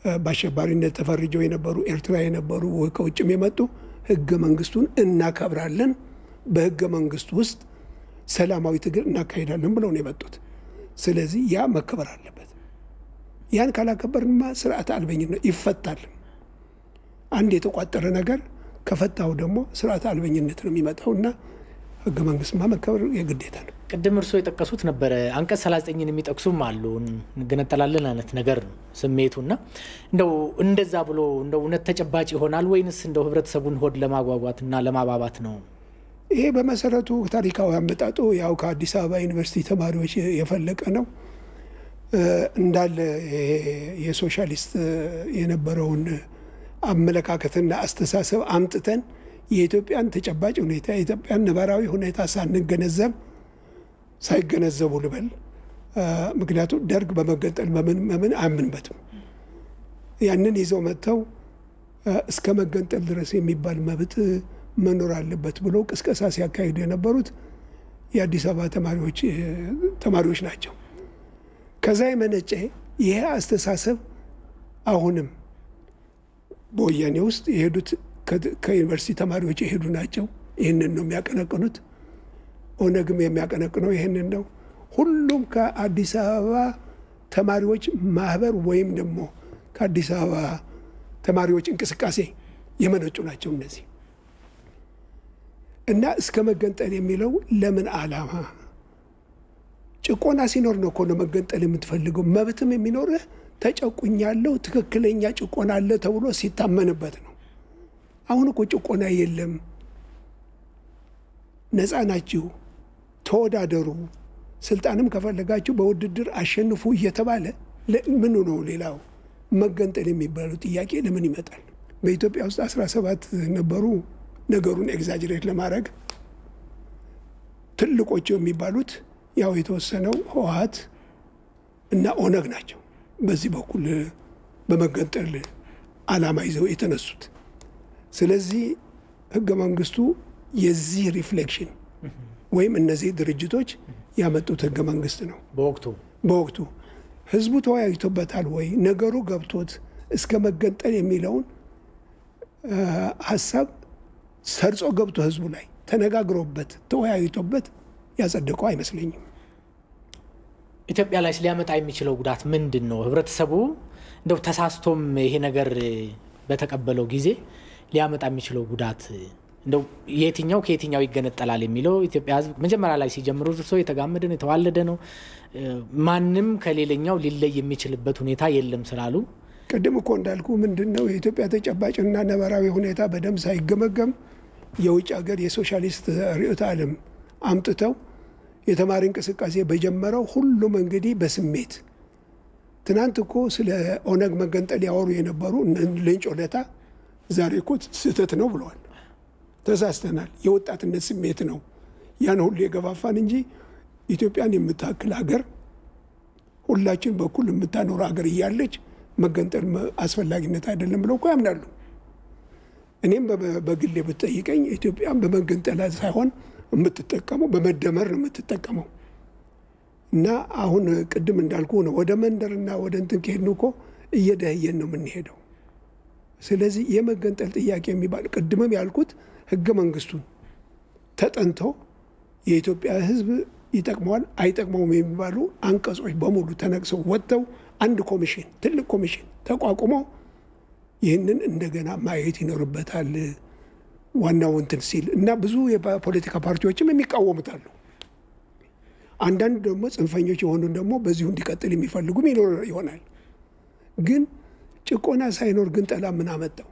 በአሸባሪነት ተፈርጀው የነበሩ ኤርትራ የነበሩ ከውጭም የመጡ ህገ መንግስቱን እናከብራለን፣ በህገ መንግስቱ ውስጥ ሰላማዊ ትግል እናካሄዳለን ብለው ነው የመጡት። ስለዚህ ያ መከበር አለበት። ያን ካላከበርንማ ስርዓት አልበኝነት ይፈታል። አንድ የተቋጠረ ነገር ከፈታው ደግሞ ስርዓት አልበኝነት ነው የሚመጣው እና ህገ መንግስትማ መከበር የግዴታ ነው። ቅድም እርስዎ የጠቀሱት ነበረ አንቀጽ 39ን የሚጠቅሱም አሉ እንገነጠላለን አይነት ነገር ነው ስሜቱ እና እንደው እንደዛ ብሎ እንደው እውነት ተጨባጭ ይሆናል ወይንስ እንደው ህብረተሰቡን ሆድ ለማጓጓት እና ለማባባት ነው? ይሄ በመሰረቱ ታሪካዊ አመጣጡ ያው ከአዲስ አበባ ዩኒቨርሲቲ ተማሪዎች የፈለቀ ነው። እንዳለ የሶሻሊስት የነበረውን አመለካከትና አስተሳሰብ አምጥተን የኢትዮጵያን ተጨባጭ ሁኔታ የኢትዮጵያን ነባራዊ ሁኔታ ሳንገነዘብ ሳይገነዘቡ ልበል። ምክንያቱም ደርግ በመገንጠል በምን በምን አያምንበትም። ያንን ይዘው መጥተው እስከ መገንጠል ድረስ የሚባል መብት መኖር አለበት ብሎ ቅስቀሳ ሲያካሂዱ የነበሩት የአዲስ አበባ ተማሪዎች ተማሪዎች ናቸው። ከዛ የመነጨ ይሄ አስተሳሰብ አሁንም በወያኔ ውስጥ የሄዱት ከዩኒቨርሲቲ ተማሪዎች የሄዱ ናቸው። ይህንን ነው የሚያቀነቅኑት። ኦነግም የሚያቀነቅነው ይህንን ነው። ሁሉም ከአዲስ አበባ ተማሪዎች ማህበር ወይም ደግሞ ከአዲስ አበባ ተማሪዎች እንቅስቃሴ የመነጩ ናቸው እነዚህ እና እስከ መገንጠል የሚለው ለምን ዓላማ? ጭቆና ሲኖር ነው እኮ ነው መገንጠል የምትፈልገው። መብትም የሚኖርህ ተጨቁኛለሁ፣ ትክክለኛ ጭቆና አለ ተብሎ ሲታመንበት ነው። አሁን እኮ ጭቆና የለም። ነፃ ናችሁ፣ ተወዳደሩ፣ ስልጣንም ከፈለጋችሁ በውድድር አሸንፉ እየተባለ ምኑ ነው ሌላው መገንጠል የሚባለው ጥያቄ ለምን ይመጣል? በኢትዮጵያ ውስጥ አስራ ሰባት ነበሩ። ነገሩን ኤግዛጅሬት ለማድረግ ትልቆቹ የሚባሉት ያው የተወሰነው ህወሀት እና ኦነግ ናቸው። በዚህ በኩል በመገንጠል ዓላማ ይዘው የተነሱት። ስለዚህ ህገ መንግስቱ የዚህ ሪፍሌክሽን ወይም እነዚህ ድርጅቶች ያመጡት ህገ መንግስት ነው። በወቅቱ በወቅቱ ህዝቡ ተወያይቶበታል ወይ ነገሩ ገብቶት እስከ መገንጠል የሚለውን ሀሳብ ሰርጾ ገብቶ ህዝቡ ላይ ተነጋግሮበት ተወያይቶበት ያጸደቀው አይመስለኝም። ኢትዮጵያ ላይ ሊያመጣ የሚችለው ጉዳት ምንድን ነው? ህብረተሰቡ እንደው ተሳስቶም ይሄ ነገር በተቀበለው ጊዜ ሊያመጣ የሚችለው ጉዳት እንደው የትኛው ከየትኛው ይገነጠላል የሚለው ኢትዮጵያ ህዝብ መጀመሪያ ላይ ሲጀምሩ እርሶ የተጋመደ ነው የተዋለደ ነው ማንም ከሌለኛው ሊለይ የሚችልበት ሁኔታ የለም ስላሉ ቅድም እኮ እንዳልኩ ምንድን ነው የኢትዮጵያ ተጨባጭና ነባራዊ ሁኔታ በደንብ ሳይገመገም የውጭ ሀገር የሶሻሊስት ርዕዮተ ዓለም አምጥተው የተማሪ እንቅስቃሴ በጀመረው ሁሉም እንግዲህ በስሜት ትናንት እኮ ስለ ኦነግ መገንጠል ያወሩ የነበሩ ሌንጮ ለታ ዛሬ እኮ ስህተት ነው ብለዋል። ተሳስተናል፣ የወጣትነት ስሜት ነው ያን ሁሉ የገፋፋን እንጂ ኢትዮጵያን የምታክል ሀገር ሁላችን በኩል የምታኖር ሀገር እያለች መገንጠል አስፈላጊነት አይደለም ብለው እኮ ያምናሉ። እኔም በግሌ ብትጠይቀኝ ኢትዮጵያን በመገንጠል ሳይሆን የምትጠቀመው በመደመር ነው የምትጠቀመው። እና አሁን ቅድም እንዳልኩ ነው ወደ መንደርና ወደ እንትን ከሄድን እኮ እየደህየን ነው የምንሄደው። ስለዚህ የመገንጠል ጥያቄ የሚባል ቅድምም ያልኩት ህገ መንግስቱን ተጠንቶ የኢትዮጵያ ህዝብ ይጠቅመዋል አይጠቅመውም የሚባሉ አንቀጾች በሙሉ ተነቅሰው ወጥተው አንድ ኮሚሽን ትልቅ ኮሚሽን ተቋቁሞ ይህንን እንደገና ማየት ይኖርበታል። ዋናው እንትን ሲል እና ብዙ የፖለቲካ ፓርቲዎችም የሚቃወሙታሉ። አንዳንድ ደግሞ ጽንፈኞች የሆኑ ደግሞ በዚሁ እንዲቀጥል የሚፈልጉም ይኖር ይሆናል። ግን ጭቆና ሳይኖር ግንጠላ ምን አመጣው?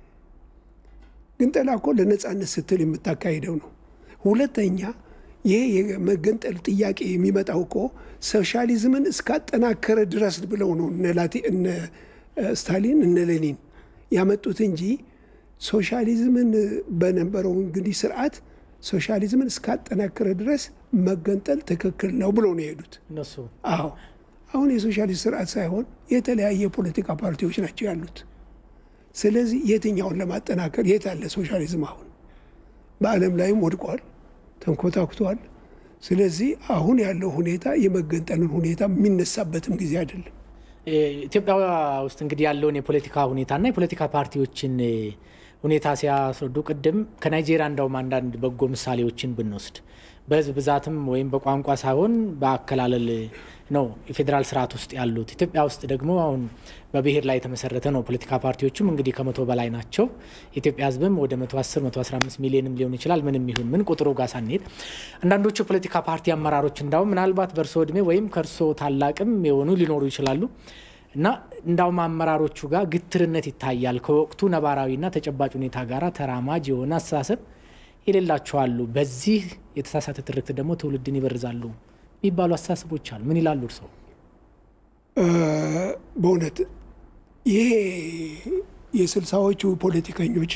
ግንጠላ እኮ ለነፃነት ስትል የምታካሂደው ነው። ሁለተኛ ይሄ የመገንጠል ጥያቄ የሚመጣው እኮ ሶሻሊዝምን እስካጠናከረ ድረስ ብለው ነው እነ ስታሊን እነ ሌኒን ያመጡት እንጂ ሶሻሊዝምን በነበረው እንግዲህ ስርዓት ሶሻሊዝምን እስካጠናከረ ድረስ መገንጠል ትክክል ነው ብሎ ነው የሄዱት እነሱ። አዎ አሁን የሶሻሊስት ስርዓት ሳይሆን የተለያየ የፖለቲካ ፓርቲዎች ናቸው ያሉት። ስለዚህ የትኛውን ለማጠናከር የት አለ ሶሻሊዝም? አሁን በዓለም ላይም ወድቋል፣ ተንኮታኩቷል። ስለዚህ አሁን ያለው ሁኔታ የመገንጠልን ሁኔታ የሚነሳበትም ጊዜ አይደለም። ኢትዮጵያ ውስጥ እንግዲህ ያለውን የፖለቲካ ሁኔታና የፖለቲካ ፓርቲዎችን ሁኔታ ሲያስረዱ ቅድም ከናይጄሪያ እንዳውም አንዳንድ በጎ ምሳሌዎችን ብንወስድ በህዝብ ብዛትም ወይም በቋንቋ ሳይሆን በአከላለል ነው የፌዴራል ስርዓት ውስጥ ያሉት። ኢትዮጵያ ውስጥ ደግሞ አሁን በብሔር ላይ የተመሰረተ ነው። ፖለቲካ ፓርቲዎችም እንግዲህ ከመቶ በላይ ናቸው። የኢትዮጵያ ህዝብም ወደ 110 115 ሚሊዮንም ሊሆን ይችላል። ምንም ይሁን ምን ቁጥሩ ጋር ሳንሄድ አንዳንዶቹ የፖለቲካ ፓርቲ አመራሮች እንዳውም ምናልባት በእርሶ እድሜ ወይም ከእርሶ ታላቅም የሆኑ ሊኖሩ ይችላሉ እና እንዳውም አመራሮቹ ጋር ግትርነት ይታያል። ከወቅቱ ነባራዊና ተጨባጭ ሁኔታ ጋር ተራማጅ የሆነ አስተሳሰብ የሌላቸው አሉ። በዚህ የተሳሳተ ትርክት ደግሞ ትውልድን ይበርዛሉ የሚባሉ አስተሳሰቦች አሉ። ምን ይላሉ እርስዎ? በእውነት ይሄ የስልሳዎቹ ፖለቲከኞች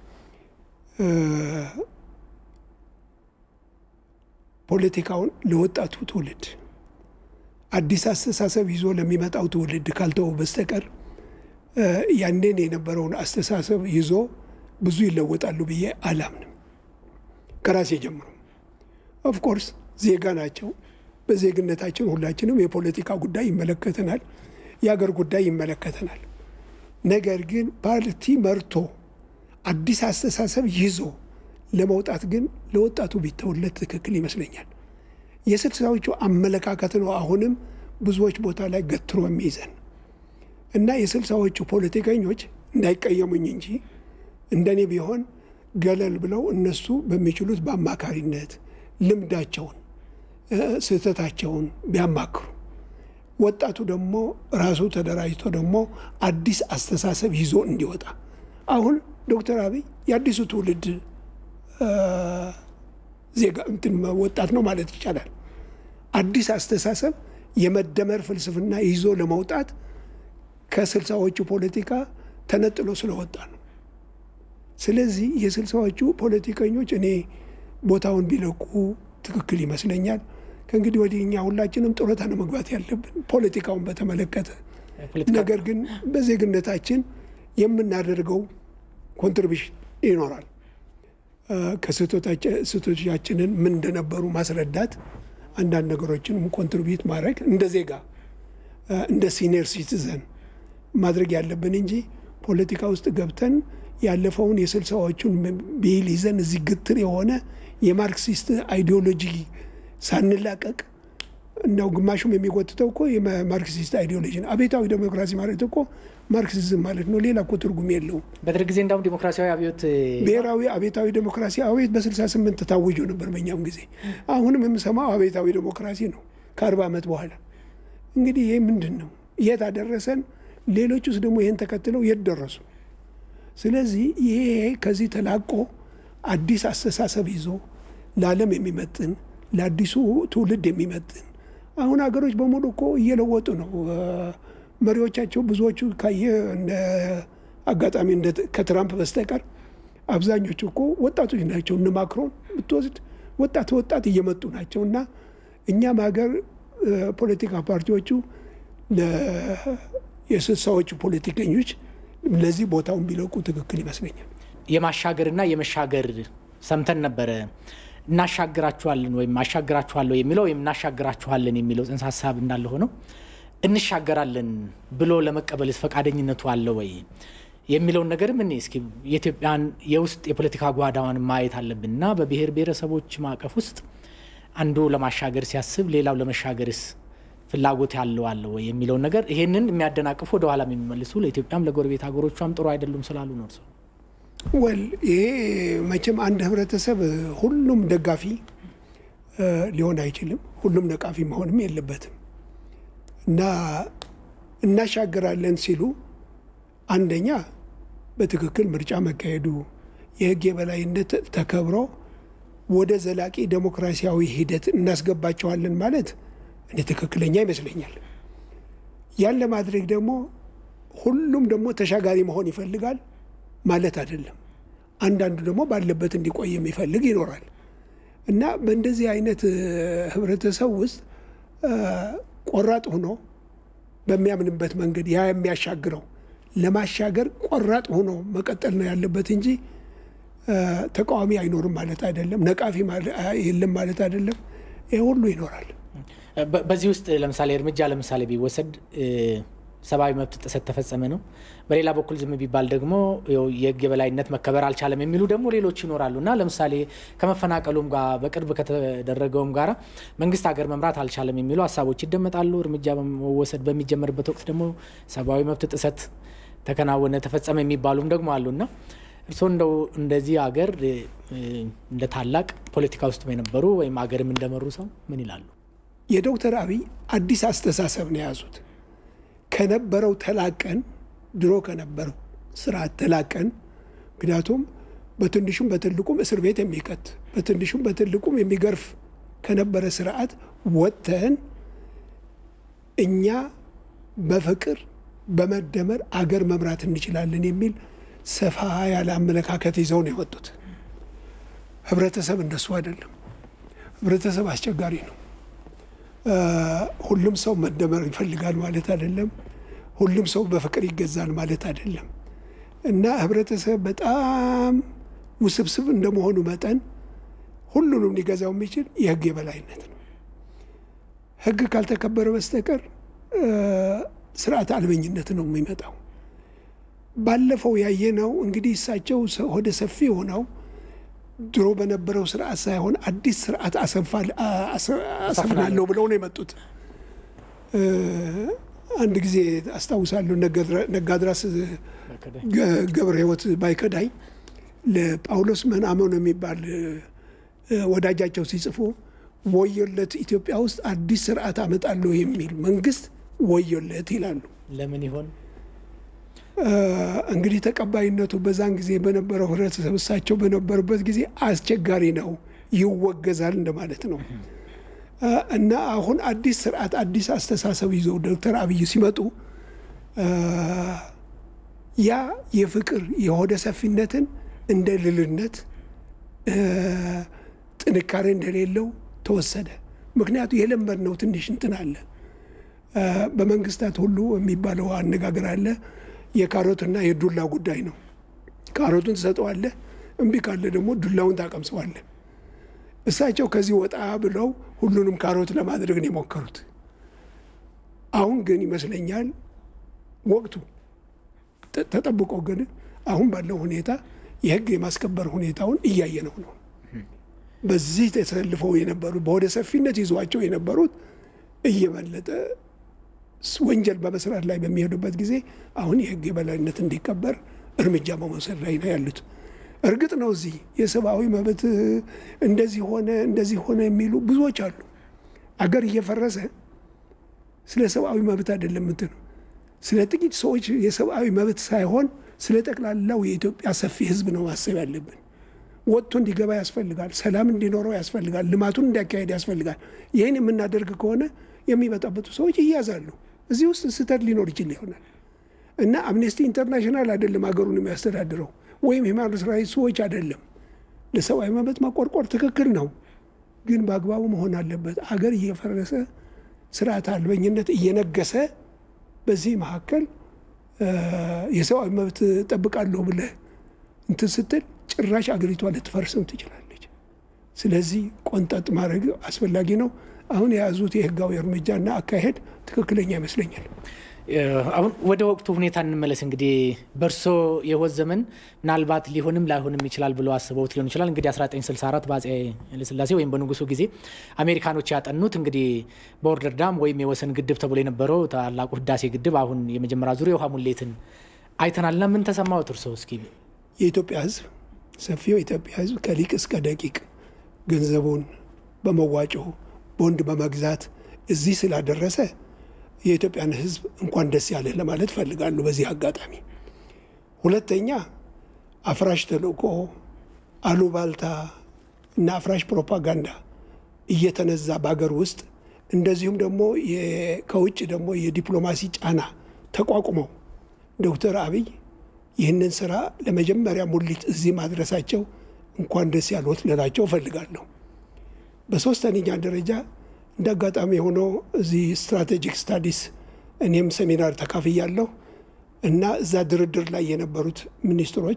ፖለቲካውን ለወጣቱ ትውልድ አዲስ አስተሳሰብ ይዞ ለሚመጣው ትውልድ ካልተው በስተቀር ያንን የነበረውን አስተሳሰብ ይዞ ብዙ ይለወጣሉ ብዬ አላምንም። ከራሴ ጀምሮ ኦፍኮርስ ዜጋ ናቸው። በዜግነታችን ሁላችንም የፖለቲካ ጉዳይ ይመለከተናል፣ የአገር ጉዳይ ይመለከተናል። ነገር ግን ፓርቲ መርቶ አዲስ አስተሳሰብ ይዞ ለመውጣት ግን ለወጣቱ ቢተውለት ትክክል ይመስለኛል። የስልሳዎቹ አመለካከት ነው አሁንም ብዙዎች ቦታ ላይ ገትሮ የሚይዘን እና የስልሳዎቹ ፖለቲከኞች እንዳይቀየሙኝ እንጂ እንደኔ ቢሆን ገለል ብለው እነሱ በሚችሉት በአማካሪነት ልምዳቸውን ስህተታቸውን ቢያማክሩ ወጣቱ ደግሞ ራሱ ተደራጅቶ ደግሞ አዲስ አስተሳሰብ ይዞ እንዲወጣ አሁን ዶክተር አብይ የአዲሱ ትውልድ ዜጋ እንትን ወጣት ነው ማለት ይቻላል። አዲስ አስተሳሰብ የመደመር ፍልስፍና ይዞ ለመውጣት ከስልሳዎቹ ፖለቲካ ተነጥሎ ስለወጣ ነው። ስለዚህ የስልሳዎቹ ፖለቲከኞች እኔ ቦታውን ቢለቁ ትክክል ይመስለኛል። ከእንግዲህ ወዲህ እኛ ሁላችንም ጡረታ ነው መግባት ያለብን ፖለቲካውን በተመለከተ። ነገር ግን በዜግነታችን የምናደርገው ኮንትሪቢሽን ይኖራል። ከስህተቶቻችንን ምን እንደነበሩ ማስረዳት፣ አንዳንድ ነገሮችንም ኮንትሪቢዩት ማድረግ እንደ ዜጋ እንደ ሲኒየር ሲቲዘን ማድረግ ያለብን እንጂ ፖለቲካ ውስጥ ገብተን ያለፈውን የስልሳዎቹን ብሂል ይዘን እዚህ ግትር የሆነ የማርክሲስት አይዲዮሎጂ ሳንላቀቅ እንደው ግማሹም የሚጎትተው እኮ የማርክሲስት አይዲዮሎጂ ነው። አቤታዊ ዴሞክራሲ ማለት እኮ ማርክሲዝም ማለት ነው። ሌላ እኮ ትርጉም የለውም። በደርግ ጊዜ እንዳውም ዲሞክራሲያዊ አብዮት ብሔራዊ አቤታዊ ዴሞክራሲ አቤት በ68 ታውጆ ነበር በእኛም ጊዜ። አሁንም የምሰማው አቤታዊ ዴሞክራሲ ነው ከአርባ ዓመት በኋላ። እንግዲህ ይህ ምንድን ነው? የት አደረሰን? ሌሎች ውስጥ ደግሞ ይህን ተከትለው የት ደረሱ? ስለዚህ ይሄ ከዚህ ተላቆ አዲስ አስተሳሰብ ይዞ ለዓለም የሚመጥን ለአዲሱ ትውልድ የሚመጥን አሁን ሀገሮች በሙሉ እኮ እየለወጡ ነው። መሪዎቻቸው ብዙዎቹ ካየ አጋጣሚ ከትራምፕ በስተቀር አብዛኞቹ እኮ ወጣቶች ናቸው። እነ ማክሮን ብትወስድ ወጣት ወጣት እየመጡ ናቸው እና እኛም ሀገር ፖለቲካ ፓርቲዎቹ የስልሳዎቹ ፖለቲከኞች ለዚህ ቦታውን ቢለቁ ትክክል ይመስለኛል። የማሻገርና የመሻገር ሰምተን ነበረ። እናሻግራችኋለን ወይም አሻግራችኋለሁ የሚለው ወይም እናሻግራችኋለን የሚለው ጽንሰ ሀሳብ እንዳለ ሆነው እንሻገራለን ብሎ ለመቀበልስ ፈቃደኝነቱ አለ ወይ የሚለውን ነገር ምን እስኪ የኢትዮጵያን የውስጥ የፖለቲካ ጓዳዋን ማየት አለብን እና በብሔር ብሔረሰቦች ማዕቀፍ ውስጥ አንዱ ለማሻገር ሲያስብ ሌላው ለመሻገርስ ፍላጎት ያለው አለ ወይ የሚለውን ነገር ይሄንን የሚያደናቅፉ ወደኋላ የሚመልሱ ለኢትዮጵያም ለጎረቤት ሀገሮቿም ጥሩ አይደሉም ስላሉ ነው እርስዎ ወል ይሄ መቼም አንድ ህብረተሰብ ሁሉም ደጋፊ ሊሆን አይችልም። ሁሉም ነቃፊ መሆንም የለበትም እና እናሻግራለን ሲሉ አንደኛ በትክክል ምርጫ መካሄዱ፣ የህግ የበላይነት ተከብሮ ወደ ዘላቂ ዴሞክራሲያዊ ሂደት እናስገባቸዋለን ማለት እኔ ትክክለኛ ይመስለኛል። ያን ለማድረግ ደግሞ ሁሉም ደግሞ ተሻጋሪ መሆን ይፈልጋል ማለት አይደለም። አንዳንዱ ደግሞ ባለበት እንዲቆይ የሚፈልግ ይኖራል እና በእንደዚህ አይነት ህብረተሰብ ውስጥ ቆራጥ ሆኖ በሚያምንበት መንገድ ያ የሚያሻግረው ለማሻገር ቆራጥ ሆኖ መቀጠል ነው ያለበት እንጂ ተቃዋሚ አይኖርም ማለት አይደለም። ነቃፊ የለም ማለት አይደለም። ይህ ሁሉ ይኖራል። በዚህ ውስጥ ለምሳሌ እርምጃ ለምሳሌ ቢወሰድ ሰብአዊ መብት ጥሰት ተፈጸመ ነው። በሌላ በኩል ዝም ቢባል ደግሞ የህግ የበላይነት መከበር አልቻለም የሚሉ ደግሞ ሌሎች ይኖራሉ እና ለምሳሌ ከመፈናቀሉም ጋር በቅርብ ከተደረገውም ጋር መንግስት ሀገር መምራት አልቻለም የሚሉ ሀሳቦች ይደመጣሉ። እርምጃ መወሰድ በሚጀመርበት ወቅት ደግሞ ሰብአዊ መብት ጥሰት ተከናወነ፣ ተፈጸመ የሚባሉም ደግሞ አሉ እና እርስዎ እንደው እንደዚህ ሀገር እንደ ታላቅ ፖለቲካ ውስጥ የነበሩ ወይም ሀገርም እንደመሩ ሰው ምን ይላሉ? የዶክተር አብይ አዲስ አስተሳሰብ ነው የያዙት። ከነበረው ተላቀን ድሮ ከነበረው ስርዓት ተላቀን፣ ምክንያቱም በትንሹም በትልቁም እስር ቤት የሚቀት በትንሹም በትልቁም የሚገርፍ ከነበረ ስርዓት ወጥተን እኛ በፍቅር በመደመር አገር መምራት እንችላለን የሚል ሰፋ ያለ አመለካከት ይዘው ነው የወጡት። ህብረተሰብ እንደሱ አይደለም። ህብረተሰብ አስቸጋሪ ነው። ሁሉም ሰው መደመር ይፈልጋል ማለት አይደለም። ሁሉም ሰው በፍቅር ይገዛል ማለት አይደለም። እና ህብረተሰብ በጣም ውስብስብ እንደመሆኑ መጠን ሁሉንም ሊገዛው የሚችል የህግ የበላይነት ነው። ህግ ካልተከበረ በስተቀር ስርዓት አልበኝነት ነው የሚመጣው። ባለፈው ያየነው እንግዲህ እሳቸው ሆደ ሰፊ ሆነው ድሮ በነበረው ስርዓት ሳይሆን አዲስ ስርዓት አሰፍናለሁ ብለው ነው የመጡት። አንድ ጊዜ አስታውሳለሁ ነጋድራስ ገብረ ህይወት ባይከዳኝ ለጳውሎስ መናመን የሚባል ወዳጃቸው ሲጽፉ ወዮለት ኢትዮጵያ ውስጥ አዲስ ስርዓት አመጣለሁ የሚል መንግስት ወዮለት ይላሉ። ለምን ይሆን? እንግዲህ ተቀባይነቱ በዛን ጊዜ በነበረው ህብረተሰብ እሳቸው በነበሩበት ጊዜ አስቸጋሪ ነው፣ ይወገዛል እንደማለት ነው። እና አሁን አዲስ ስርዓት አዲስ አስተሳሰብ ይዘው ዶክተር አብይ ሲመጡ ያ የፍቅር የሆደ ሰፊነትን እንደ ልልነት ጥንካሬ እንደሌለው ተወሰደ። ምክንያቱ የለመድነው ትንሽ እንትን አለ። በመንግስታት ሁሉ የሚባለው አነጋገር አለ። የካሮትና የዱላ ጉዳይ ነው። ካሮቱን ትሰጠዋለህ፣ እምቢ ካለ ደግሞ ዱላውን ታቀምሰዋለህ። እሳቸው ከዚህ ወጣ ብለው ሁሉንም ካሮት ለማድረግ ነው የሞከሩት። አሁን ግን ይመስለኛል ወቅቱ ተጠብቆ ግን አሁን ባለው ሁኔታ የህግ የማስከበር ሁኔታውን እያየነው ነው። በዚህ ተሰልፈው የነበሩት በወደ ሰፊነት ይዟቸው የነበሩት እየበለጠ ወንጀል በመስራት ላይ በሚሄዱበት ጊዜ አሁን የህግ የበላይነት እንዲከበር እርምጃ በመውሰድ ላይ ነው ያሉት። እርግጥ ነው እዚህ የሰብአዊ መብት እንደዚህ ሆነ እንደዚህ ሆነ የሚሉ ብዙዎች አሉ። አገር እየፈረሰ ስለ ሰብአዊ መብት አይደለም እንትን ስለ ጥቂት ሰዎች የሰብአዊ መብት ሳይሆን ስለ ጠቅላላው የኢትዮጵያ ሰፊ ህዝብ ነው ማሰብ ያለብን። ወጥቶ እንዲገባ ያስፈልጋል። ሰላም እንዲኖረው ያስፈልጋል። ልማቱን እንዲያካሄድ ያስፈልጋል። ይህን የምናደርግ ከሆነ የሚበጣበጡ ሰዎች ይያዛሉ። እዚህ ውስጥ ስህተት ሊኖር ይችል ይሆናል እና አምኔስቲ ኢንተርናሽናል አይደለም ሀገሩን የሚያስተዳድረው ወይም ሂውማን ራይትስ ዎች አይደለም። ለሰብአዊ መብት መቆርቆር ትክክል ነው፣ ግን በአግባቡ መሆን አለበት። አገር እየፈረሰ ስርዓት አልበኝነት እየነገሰ በዚህ መካከል የሰብአዊ መብት ጠብቃለሁ ብለህ እንትን ስትል ጭራሽ አገሪቷ ልትፈርስም ትችላለች። ስለዚህ ቆንጠጥ ማድረግ አስፈላጊ ነው። አሁን የያዙት የህጋዊ እርምጃና አካሄድ ትክክለኛ ይመስለኛል። አሁን ወደ ወቅቱ ሁኔታ እንመለስ። እንግዲህ በእርሶ የህይወት ዘመን ምናልባት ሊሆንም ላይሆንም ይችላል ብሎ አስበውት ሊሆን ይችላል። እንግዲህ 1964 በአፄ ኃይለሥላሴ ወይም በንጉሱ ጊዜ አሜሪካኖች ያጠኑት እንግዲህ ቦርደር ዳም ወይም የወሰን ግድብ ተብሎ የነበረው ታላቁ ህዳሴ ግድብ አሁን የመጀመሪያ ዙር የውሃ ሙሌትን አይተናልና ምን ተሰማዎት እርሶ? እስኪ የኢትዮጵያ ህዝብ ሰፊው የኢትዮጵያ ህዝብ ከሊቅ እስከ ደቂቅ ገንዘቡን በመዋጮ ቦንድ በመግዛት እዚህ ስላደረሰ የኢትዮጵያን ህዝብ እንኳን ደስ ያለህ ለማለት ፈልጋለሁ በዚህ አጋጣሚ። ሁለተኛ አፍራሽ ተልእኮ፣ አሉባልታ እና አፍራሽ ፕሮፓጋንዳ እየተነዛ በሀገር ውስጥ እንደዚሁም ደግሞ ከውጭ ደግሞ የዲፕሎማሲ ጫና ተቋቁመው ዶክተር አብይ ይህንን ስራ ለመጀመሪያ ሙሊት እዚህ ማድረሳቸው እንኳን ደስ ያልዎት ልላቸው እፈልጋለሁ። በሶስተኛ ደረጃ እንደ አጋጣሚ የሆነው እዚህ ስትራቴጂክ ስታዲስ እኔም ሴሚናር ተካፍያለሁ እና እዛ ድርድር ላይ የነበሩት ሚኒስትሮች፣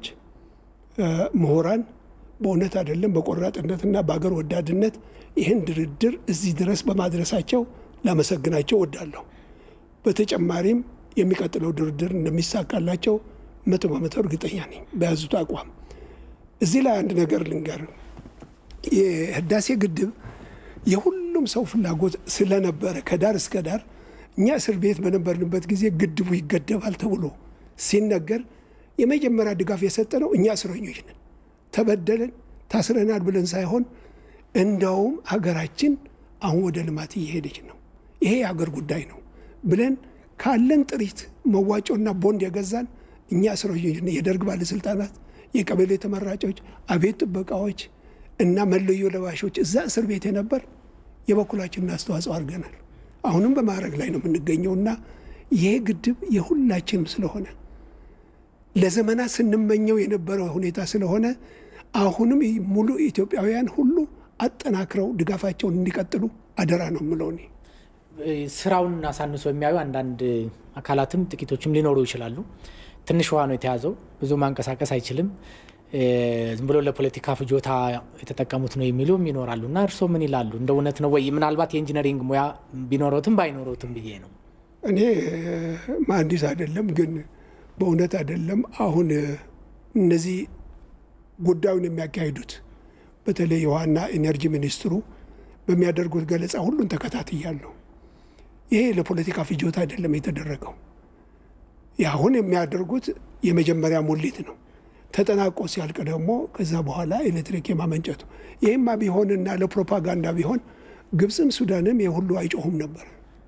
ምሁራን በእውነት አይደለም በቆራጥነትና በአገር ወዳድነት ይህን ድርድር እዚህ ድረስ በማድረሳቸው ላመሰግናቸው ወዳለሁ። በተጨማሪም የሚቀጥለው ድርድር እንደሚሳካላቸው መቶ በመቶ እርግጠኛ ነኝ በያዙት አቋም። እዚህ ላይ አንድ ነገር ልንገር። የህዳሴ ግድብ የሁሉም ሰው ፍላጎት ስለነበረ ከዳር እስከ ዳር እኛ እስር ቤት በነበርንበት ጊዜ ግድቡ ይገደባል ተብሎ ሲነገር የመጀመሪያ ድጋፍ የሰጠነው እኛ እስረኞች ነን። ተበደለን ታስረናል ብለን ሳይሆን እንደውም ሀገራችን አሁን ወደ ልማት እየሄደች ነው፣ ይሄ የሀገር ጉዳይ ነው ብለን ካለን ጥሪት መዋጮና ቦንድ የገዛን እኛ እስረኞች ነን። የደርግ ባለስልጣናት፣ የቀበሌ ተመራጮች፣ አቤት ጥበቃዎች እና መለዮ ለባሾች እዛ እስር ቤት የነበር የበኩላችንን አስተዋጽኦ አድርገናል። አሁንም በማድረግ ላይ ነው የምንገኘው እና ይሄ ግድብ የሁላችንም ስለሆነ ለዘመናት ስንመኘው የነበረው ሁኔታ ስለሆነ አሁንም ሙሉ ኢትዮጵያውያን ሁሉ አጠናክረው ድጋፋቸውን እንዲቀጥሉ አደራ ነው የምለው እኔ። ስራውን አሳንሶ የሚያዩ አንዳንድ አካላትም ጥቂቶችም ሊኖሩ ይችላሉ። ትንሽ ውሃ ነው የተያዘው፣ ብዙ ማንቀሳቀስ አይችልም፣ ዝም ብሎ ለፖለቲካ ፍጆታ የተጠቀሙት ነው የሚሉም ይኖራሉ። እና እርስዎ ምን ይላሉ? እንደ እውነት ነው ወይ? ምናልባት የኢንጂነሪንግ ሙያ ቢኖረውትም ባይኖረውትም ብዬ ነው። እኔ መሀንዲስ አይደለም ግን በእውነት አይደለም። አሁን እነዚህ ጉዳዩን የሚያካሂዱት በተለይ የውሃና ኢነርጂ ሚኒስትሩ በሚያደርጉት ገለጻ ሁሉን ተከታትያለሁ። ይሄ ለፖለቲካ ፍጆታ አይደለም የተደረገው። አሁን የሚያደርጉት የመጀመሪያ ሙሊት ነው። ተጠናቆ ሲያልቅ ደግሞ ከዛ በኋላ ኤሌክትሪክ የማመንጨቱ ይህማ ቢሆንና ለፕሮፓጋንዳ ቢሆን ግብፅም ሱዳንም ይህ ሁሉ አይጮሁም ነበር።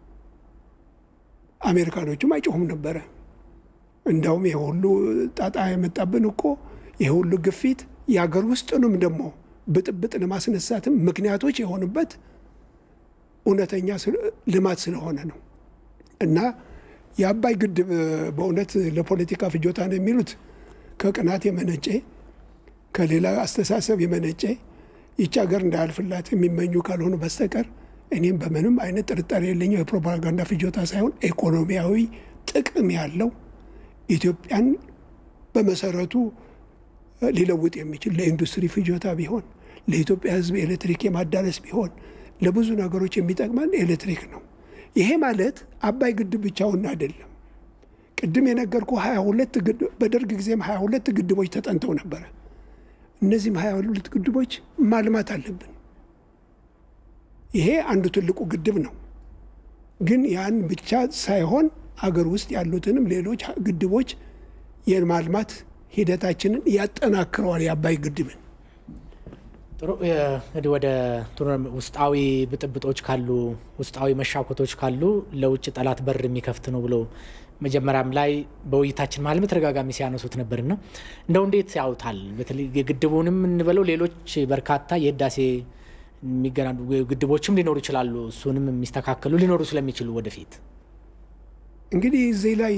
አሜሪካኖቹም አይጮሁም ነበረ። እንዳውም ይህ ሁሉ ጣጣ የመጣብን እኮ ይህ ሁሉ ግፊት የሀገር ውስጥንም ደግሞ ብጥብጥ ለማስነሳትም ምክንያቶች የሆኑበት እውነተኛ ልማት ስለሆነ ነው። እና የአባይ ግድብ በእውነት ለፖለቲካ ፍጆታ ነው የሚሉት ከቅናት የመነጨ ከሌላ አስተሳሰብ የመነጨ ይቺ ሀገር እንዳያልፍላት የሚመኙ ካልሆኑ በስተቀር እኔም በምንም አይነት ጥርጣሬ የለኝም። የፕሮፓጋንዳ ፍጆታ ሳይሆን ኢኮኖሚያዊ ጥቅም ያለው ኢትዮጵያን በመሰረቱ ሊለውጥ የሚችል ለኢንዱስትሪ ፍጆታ ቢሆን ለኢትዮጵያ ሕዝብ ኤሌክትሪክ የማዳረስ ቢሆን ለብዙ ነገሮች የሚጠቅመን ኤሌክትሪክ ነው። ይሄ ማለት አባይ ግድብ ብቻውን አይደለም። ቅድም የነገርኩ ሀያ ሁለት በደርግ ጊዜም ሀያ ሁለት ግድቦች ተጠንተው ነበረ። እነዚህም ሀያ ሁለት ግድቦች ማልማት አለብን። ይሄ አንዱ ትልቁ ግድብ ነው። ግን ያን ብቻ ሳይሆን አገር ውስጥ ያሉትንም ሌሎች ግድቦች የማልማት ሂደታችንን ያጠናክረዋል። የአባይ ግድብን ጥሩ እንግዲህ ወደ ውስጣዊ ብጥብጦች ካሉ ውስጣዊ መሻኮቶች ካሉ ለውጭ ጠላት በር የሚከፍት ነው ብሎ መጀመሪያም ላይ በውይይታችን መሀል በተደጋጋሚ ሲያነሱት ነበርና እንደው እንዴት ያውታል? በተለይ የግድቡንም እንበለው ሌሎች በርካታ የህዳሴ የሚገናኙ ግድቦችም ሊኖሩ ይችላሉ። እሱንም የሚስተካከሉ ሊኖሩ ስለሚችሉ ወደፊት እንግዲህ እዚህ ላይ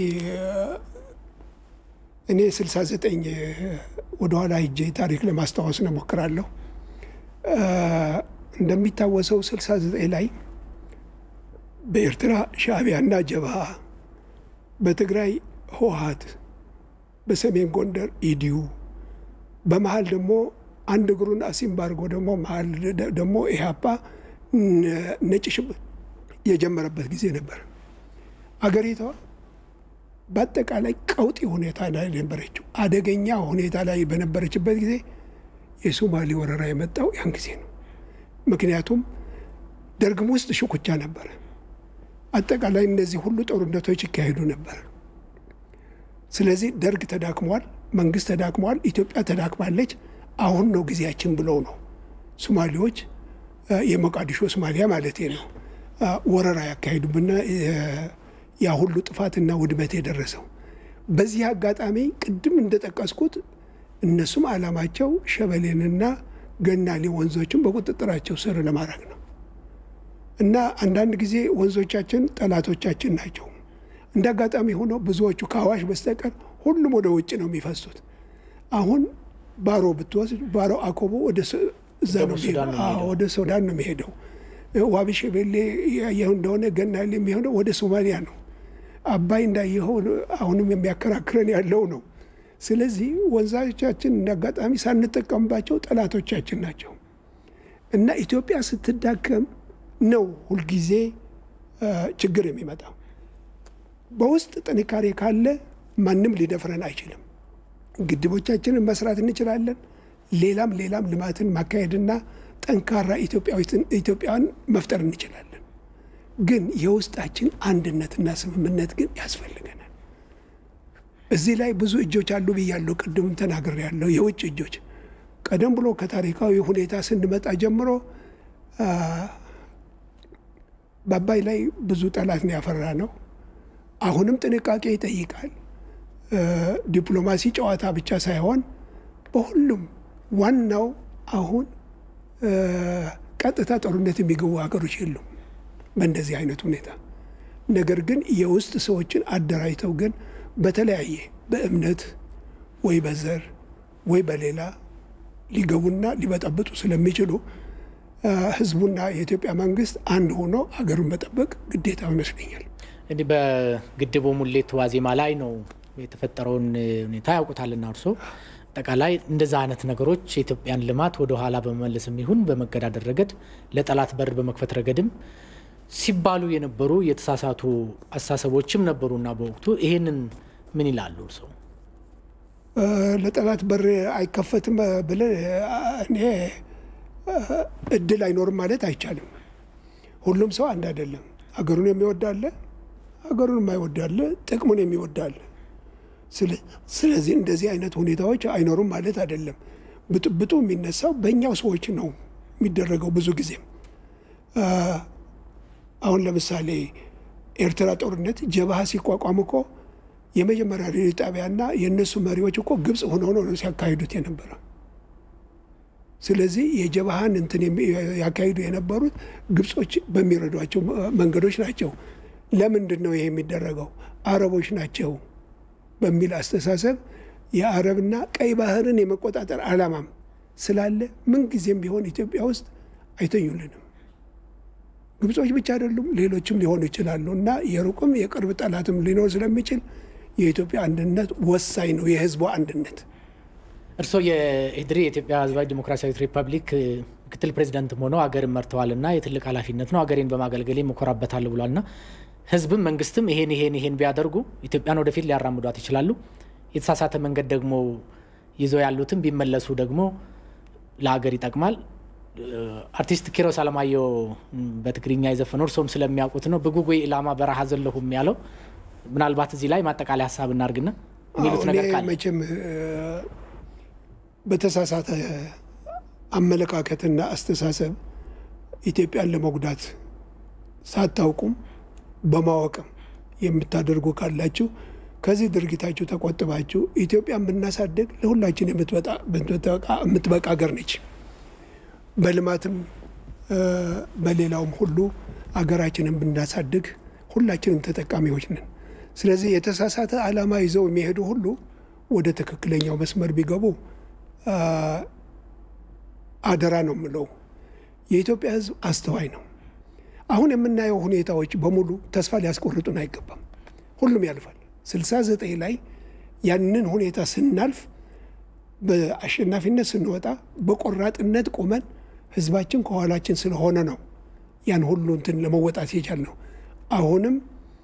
እኔ 69 ወደኋላ ሂጄ ታሪክ ለማስታወስ ነው ሞክራለሁ። እንደሚታወሰው 69 ላይ በኤርትራ ሻዕቢያና ጀብሃ፣ በትግራይ ህወሀት፣ በሰሜን ጎንደር ኢዲዩ፣ በመሀል ደግሞ አንድ እግሩን አሲምባ አድርጎ ደግሞ መሀል ደግሞ ኢህአፓ ነጭ ሽብር የጀመረበት ጊዜ ነበር። አገሪቷ በአጠቃላይ ቀውጢ ሁኔታ ላይ ነበረችው። አደገኛ ሁኔታ ላይ በነበረችበት ጊዜ የሶማሌ ወረራ የመጣው ያን ጊዜ ነው። ምክንያቱም ደርግም ውስጥ ሽኩቻ ነበረ። አጠቃላይ እነዚህ ሁሉ ጦርነቶች ይካሄዱ ነበር። ስለዚህ ደርግ ተዳክሟል፣ መንግስት ተዳክሟል፣ ኢትዮጵያ ተዳክማለች። አሁን ነው ጊዜያችን ብለው ነው ሶማሌዎች የሞቃዲሾ ሶማሊያ ማለት ነው ወረራ ያካሄዱብና ያ ሁሉ ጥፋትና ውድመት የደረሰው። በዚህ አጋጣሚ ቅድም እንደጠቀስኩት እነሱም ዓላማቸው ሸበሌንና ገናሌ ወንዞችን በቁጥጥራቸው ስር ለማድረግ ነው እና አንዳንድ ጊዜ ወንዞቻችን ጠላቶቻችን ናቸው። እንደ አጋጣሚ ሆኖ ብዙዎቹ ከአዋሽ በስተቀር ሁሉም ወደ ውጭ ነው የሚፈሱት። አሁን ባሮ ብትወስድ ባሮ አኮቦ ወደ እዛ ነው ወደ ሱዳን ነው የሚሄደው። ዋቢ ሸበሌ ያየኸው እንደሆነ ገናሌ የሚሆነው ወደ ሶማሊያ ነው። አባይ እንዳየኸው አሁንም የሚያከራክረን ያለው ነው። ስለዚህ ወንዞቻችን እንደ አጋጣሚ ሳንጠቀምባቸው ጠላቶቻችን ናቸው እና ኢትዮጵያ ስትዳከም ነው ሁልጊዜ ችግር የሚመጣው። በውስጥ ጥንካሬ ካለ ማንም ሊደፍረን አይችልም። ግድቦቻችንን መስራት እንችላለን። ሌላም ሌላም ልማትን ማካሄድና ጠንካራ ኢትዮጵያን መፍጠር እንችላለን። ግን የውስጣችን አንድነትና ስምምነት ግን ያስፈልገናል። እዚህ ላይ ብዙ እጆች አሉ ብያለሁ። ቅድምም ተናግሬያለሁ። የውጭ እጆች ቀደም ብሎ ከታሪካዊ ሁኔታ ስንመጣ ጀምሮ በአባይ ላይ ብዙ ጠላት ነው ያፈራ ነው። አሁንም ጥንቃቄ ይጠይቃል። ዲፕሎማሲ ጨዋታ ብቻ ሳይሆን በሁሉም ዋናው አሁን ቀጥታ ጦርነት የሚገቡ ሀገሮች የሉም በእንደዚህ አይነት ሁኔታ። ነገር ግን የውስጥ ሰዎችን አደራጅተው ግን በተለያየ በእምነት ወይ በዘር ወይ በሌላ ሊገቡና ሊበጠብጡ ስለሚችሉ ህዝቡና የኢትዮጵያ መንግስት አንድ ሆኖ ሀገሩን መጠበቅ ግዴታው ይመስለኛል። እንዲህ በግድቡ ሙሌት ዋዜማ ላይ ነው የተፈጠረውን ሁኔታ ያውቁታልና እርሶ አጠቃላይ እንደዛ አይነት ነገሮች የኢትዮጵያን ልማት ወደ ኋላ በመመለስም ይሁን በመገዳደር ረገድ ለጠላት በር በመክፈት ረገድም ሲባሉ የነበሩ የተሳሳቱ አስተሳሰቦችም ነበሩና በወቅቱ ይሄንን ምን ይላሉ እርሶ? ለጠላት በር አይከፈትም ብለን እኔ እድል አይኖርም ማለት አይቻልም። ሁሉም ሰው አንድ አይደለም። ሀገሩን የሚወዳለ፣ ሀገሩን የማይወዳለ፣ ጥቅሙን የሚወዳለ። ስለዚህ እንደዚህ አይነት ሁኔታዎች አይኖሩም ማለት አይደለም። ብጥብጡ የሚነሳው በእኛው ሰዎች ነው የሚደረገው። ብዙ ጊዜም አሁን ለምሳሌ ኤርትራ ጦርነት ጀብሃ ሲቋቋም እኮ የመጀመሪያ ሬዲዮ ጣቢያና የእነሱ መሪዎች እኮ ግብፅ ሆነው ነው ሲያካሂዱት የነበረ። ስለዚህ የጀብሃን እንትን ያካሂዱ የነበሩት ግብጾች በሚረዷቸው መንገዶች ናቸው። ለምንድን ነው ይሄ የሚደረገው? አረቦች ናቸው በሚል አስተሳሰብ የአረብና ቀይ ባህርን የመቆጣጠር ዓላማም ስላለ ምንጊዜም ቢሆን ኢትዮጵያ ውስጥ አይተኙልንም። ግብጾች ብቻ አይደሉም፣ ሌሎችም ሊሆኑ ይችላሉ እና የሩቅም የቅርብ ጠላትም ሊኖር ስለሚችል የኢትዮጵያ አንድነት ወሳኝ ነው፣ የህዝቡ አንድነት። እርስዎ የኢህዴሪ የኢትዮጵያ ህዝባዊ ዲሞክራሲያዊት ሪፐብሊክ ምክትል ፕሬዚደንትም ሆነው ሀገርን መርተዋልና የትልቅ ኃላፊነት ነው። ሀገሬን በማገልገሌ እኮራበታለሁ ብሏልና ህዝብም መንግስትም ይሄን ይሄን ይሄን ቢያደርጉ ኢትዮጵያን ወደፊት ሊያራምዷት ይችላሉ። የተሳሳተ መንገድ ደግሞ ይዘው ያሉትም ቢመለሱ ደግሞ ለሀገር ይጠቅማል። አርቲስት ኪሮስ አለማየሁ በትግርኛ የዘፈነው እርሶም ስለሚያውቁት ነው። ብጉጉይ ኢላማ በረሃ ዘለሁም ያለው ምናልባት እዚህ ላይ ማጠቃለያ ሀሳብ እናርግና የሚሉት ነገር ካለ መቼም በተሳሳተ አመለካከትና አስተሳሰብ ኢትዮጵያን ለመጉዳት ሳታውቁም በማወቅም የምታደርጉ ካላችሁ ከዚህ ድርጊታችሁ ተቆጥባችሁ ኢትዮጵያን ብናሳድግ ለሁላችን የምትበቃ ሀገር ነች። በልማትም በሌላውም ሁሉ አገራችንን ብናሳድግ ሁላችንም ተጠቃሚዎች ነን። ስለዚህ የተሳሳተ ዓላማ ይዘው የሚሄዱ ሁሉ ወደ ትክክለኛው መስመር ቢገቡ አደራ ነው የምለው። የኢትዮጵያ ሕዝብ አስተዋይ ነው። አሁን የምናየው ሁኔታዎች በሙሉ ተስፋ ሊያስቆርጡን አይገባም። ሁሉም ያልፋል። ስልሳ ዘጠኝ ላይ ያንን ሁኔታ ስናልፍ በአሸናፊነት ስንወጣ በቆራጥነት ቆመን ህዝባችን ከኋላችን ስለሆነ ነው ያን ሁሉ እንትን ለመወጣት የቻል ነው። አሁንም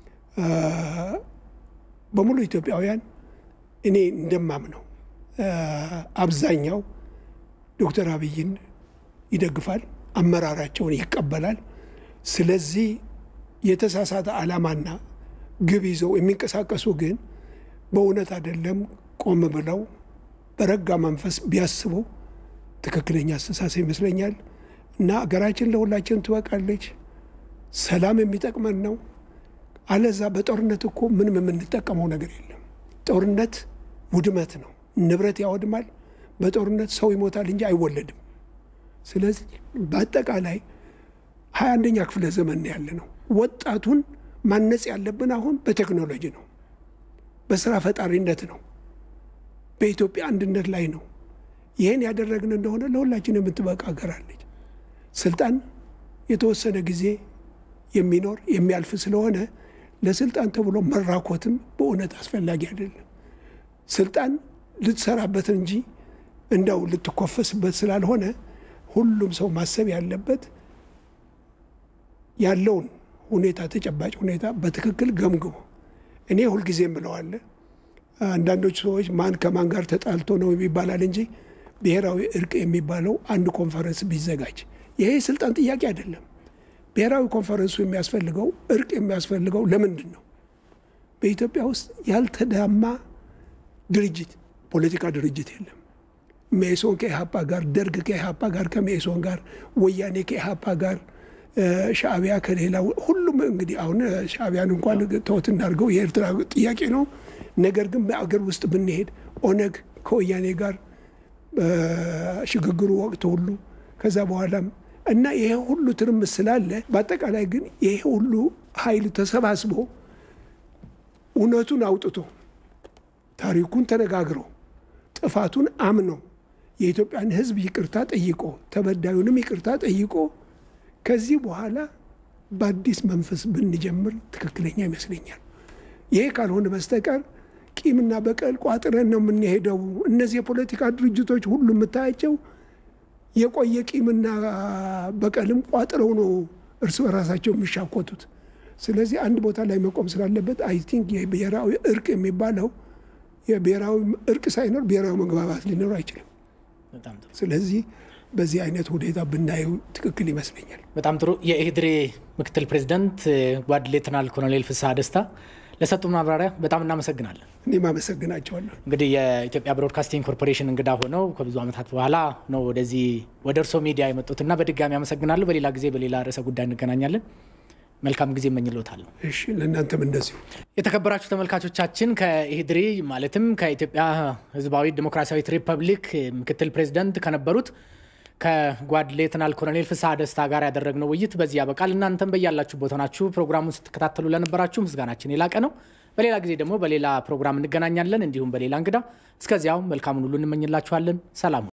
በሙሉ ኢትዮጵያውያን እኔ እንደማምነው አብዛኛው ዶክተር አብይን ይደግፋል፣ አመራራቸውን ይቀበላል። ስለዚህ የተሳሳተ ዓላማና ግብ ይዘው የሚንቀሳቀሱ ግን በእውነት አይደለም ቆም ብለው በረጋ መንፈስ ቢያስቡ ትክክለኛ አስተሳሰብ ይመስለኛል። እና አገራችን ለሁላችን ትበቃለች። ሰላም የሚጠቅመን ነው። አለዛ በጦርነት እኮ ምንም የምንጠቀመው ነገር የለም። ጦርነት ውድመት ነው፣ ንብረት ያወድማል። በጦርነት ሰው ይሞታል እንጂ አይወለድም። ስለዚህ በአጠቃላይ ሀያ አንደኛ ክፍለ ዘመን ያለ ነው። ወጣቱን ማነጽ ያለብን አሁን በቴክኖሎጂ ነው፣ በስራ ፈጣሪነት ነው፣ በኢትዮጵያ አንድነት ላይ ነው። ይህን ያደረግን እንደሆነ ለሁላችን የምትበቃ ሀገር አለች። ስልጣን የተወሰነ ጊዜ የሚኖር የሚያልፍ ስለሆነ ለስልጣን ተብሎ መራኮትም በእውነት አስፈላጊ አይደለም። ስልጣን ልትሰራበት እንጂ እንደው ልትኮፈስበት ስላልሆነ ሁሉም ሰው ማሰብ ያለበት ያለውን ሁኔታ ተጨባጭ ሁኔታ በትክክል ገምግሞ እኔ ሁልጊዜ ምለዋለ አንዳንዶች ሰዎች ማን ከማን ጋር ተጣልቶ ነው የሚባላል እንጂ ብሔራዊ እርቅ የሚባለው አንድ ኮንፈረንስ ቢዘጋጅ ይሄ የስልጣን ጥያቄ አይደለም። ብሔራዊ ኮንፈረንሱ የሚያስፈልገው እርቅ የሚያስፈልገው ለምንድን ነው? በኢትዮጵያ ውስጥ ያልተዳማ ድርጅት ፖለቲካ ድርጅት የለም። ሜሶን ከኢህአፓ ጋር፣ ደርግ ከኢህአፓ ጋር፣ ከሜሶን ጋር፣ ወያኔ ከኢህአፓ ጋር፣ ሻዕቢያ ከሌላ ሁሉም እንግዲህ አሁን ሻዕቢያን እንኳን ተወት እናድርገው የኤርትራ ጥያቄ ነው። ነገር ግን በአገር ውስጥ ብንሄድ ኦነግ ከወያኔ ጋር በሽግግሩ ወቅት ሁሉ ከዛ በኋላም እና ይሄ ሁሉ ትርምስ ስላለ በአጠቃላይ ግን ይሄ ሁሉ ኃይል ተሰባስቦ እውነቱን አውጥቶ ታሪኩን ተነጋግሮ ጥፋቱን አምኖ የኢትዮጵያን ሕዝብ ይቅርታ ጠይቆ ተበዳዩንም ይቅርታ ጠይቆ ከዚህ በኋላ በአዲስ መንፈስ ብንጀምር ትክክለኛ ይመስለኛል። ይሄ ካልሆነ በስተቀር ቂምና በቀል ቋጥረን ነው የምንሄደው። እነዚህ የፖለቲካ ድርጅቶች ሁሉ የምታያቸው የቆየ ቂምና በቀልም ቋጥረው ነው እርስ በራሳቸው የሚሻኮቱት። ስለዚህ አንድ ቦታ ላይ መቆም ስላለበት አይ ቲንክ የብሔራዊ እርቅ የሚባለው የብሔራዊ እርቅ ሳይኖር ብሔራዊ መግባባት ሊኖር አይችልም። ስለዚህ በዚህ አይነት ሁኔታ ብናየው ትክክል ይመስለኛል። በጣም ጥሩ። የኢህድሪ ምክትል ፕሬዚደንት ጓድ ሌተናል ኮሎኔል ፍስሐ ደስታ ለሰጡ ማብራሪያ በጣም እናመሰግናለን። እኔም አመሰግናቸዋለሁ። እንግዲህ የኢትዮጵያ ብሮድካስቲንግ ኮርፖሬሽን እንግዳ ሆነው ከብዙ ዓመታት በኋላ ነው ወደዚህ ወደ እርሶ ሚዲያ የመጡትና በድጋሚ አመሰግናለሁ። በሌላ ጊዜ በሌላ ርዕሰ ጉዳይ እንገናኛለን። መልካም ጊዜ እመኝልዎታለሁ። እሺ፣ ለእናንተም እንደዚሁ። የተከበራችሁ ተመልካቾቻችን ከኢህድሪ ማለትም ከኢትዮጵያ ሕዝባዊ ዲሞክራሲያዊት ሪፐብሊክ ምክትል ፕሬዚደንት ከነበሩት ከጓድ ሌተናል ኮሎኔል ፍስሐ ደስታ ጋር ያደረግነው ውይይት በዚህ ያበቃል። እናንተም በያላችሁበት ሆናችሁ ፕሮግራሙን ስትከታተሉ ለነበራችሁ ምስጋናችን የላቀ ነው። በሌላ ጊዜ ደግሞ በሌላ ፕሮግራም እንገናኛለን፣ እንዲሁም በሌላ እንግዳ። እስከዚያው መልካሙን ሁሉ እንመኝላችኋለን። ሰላም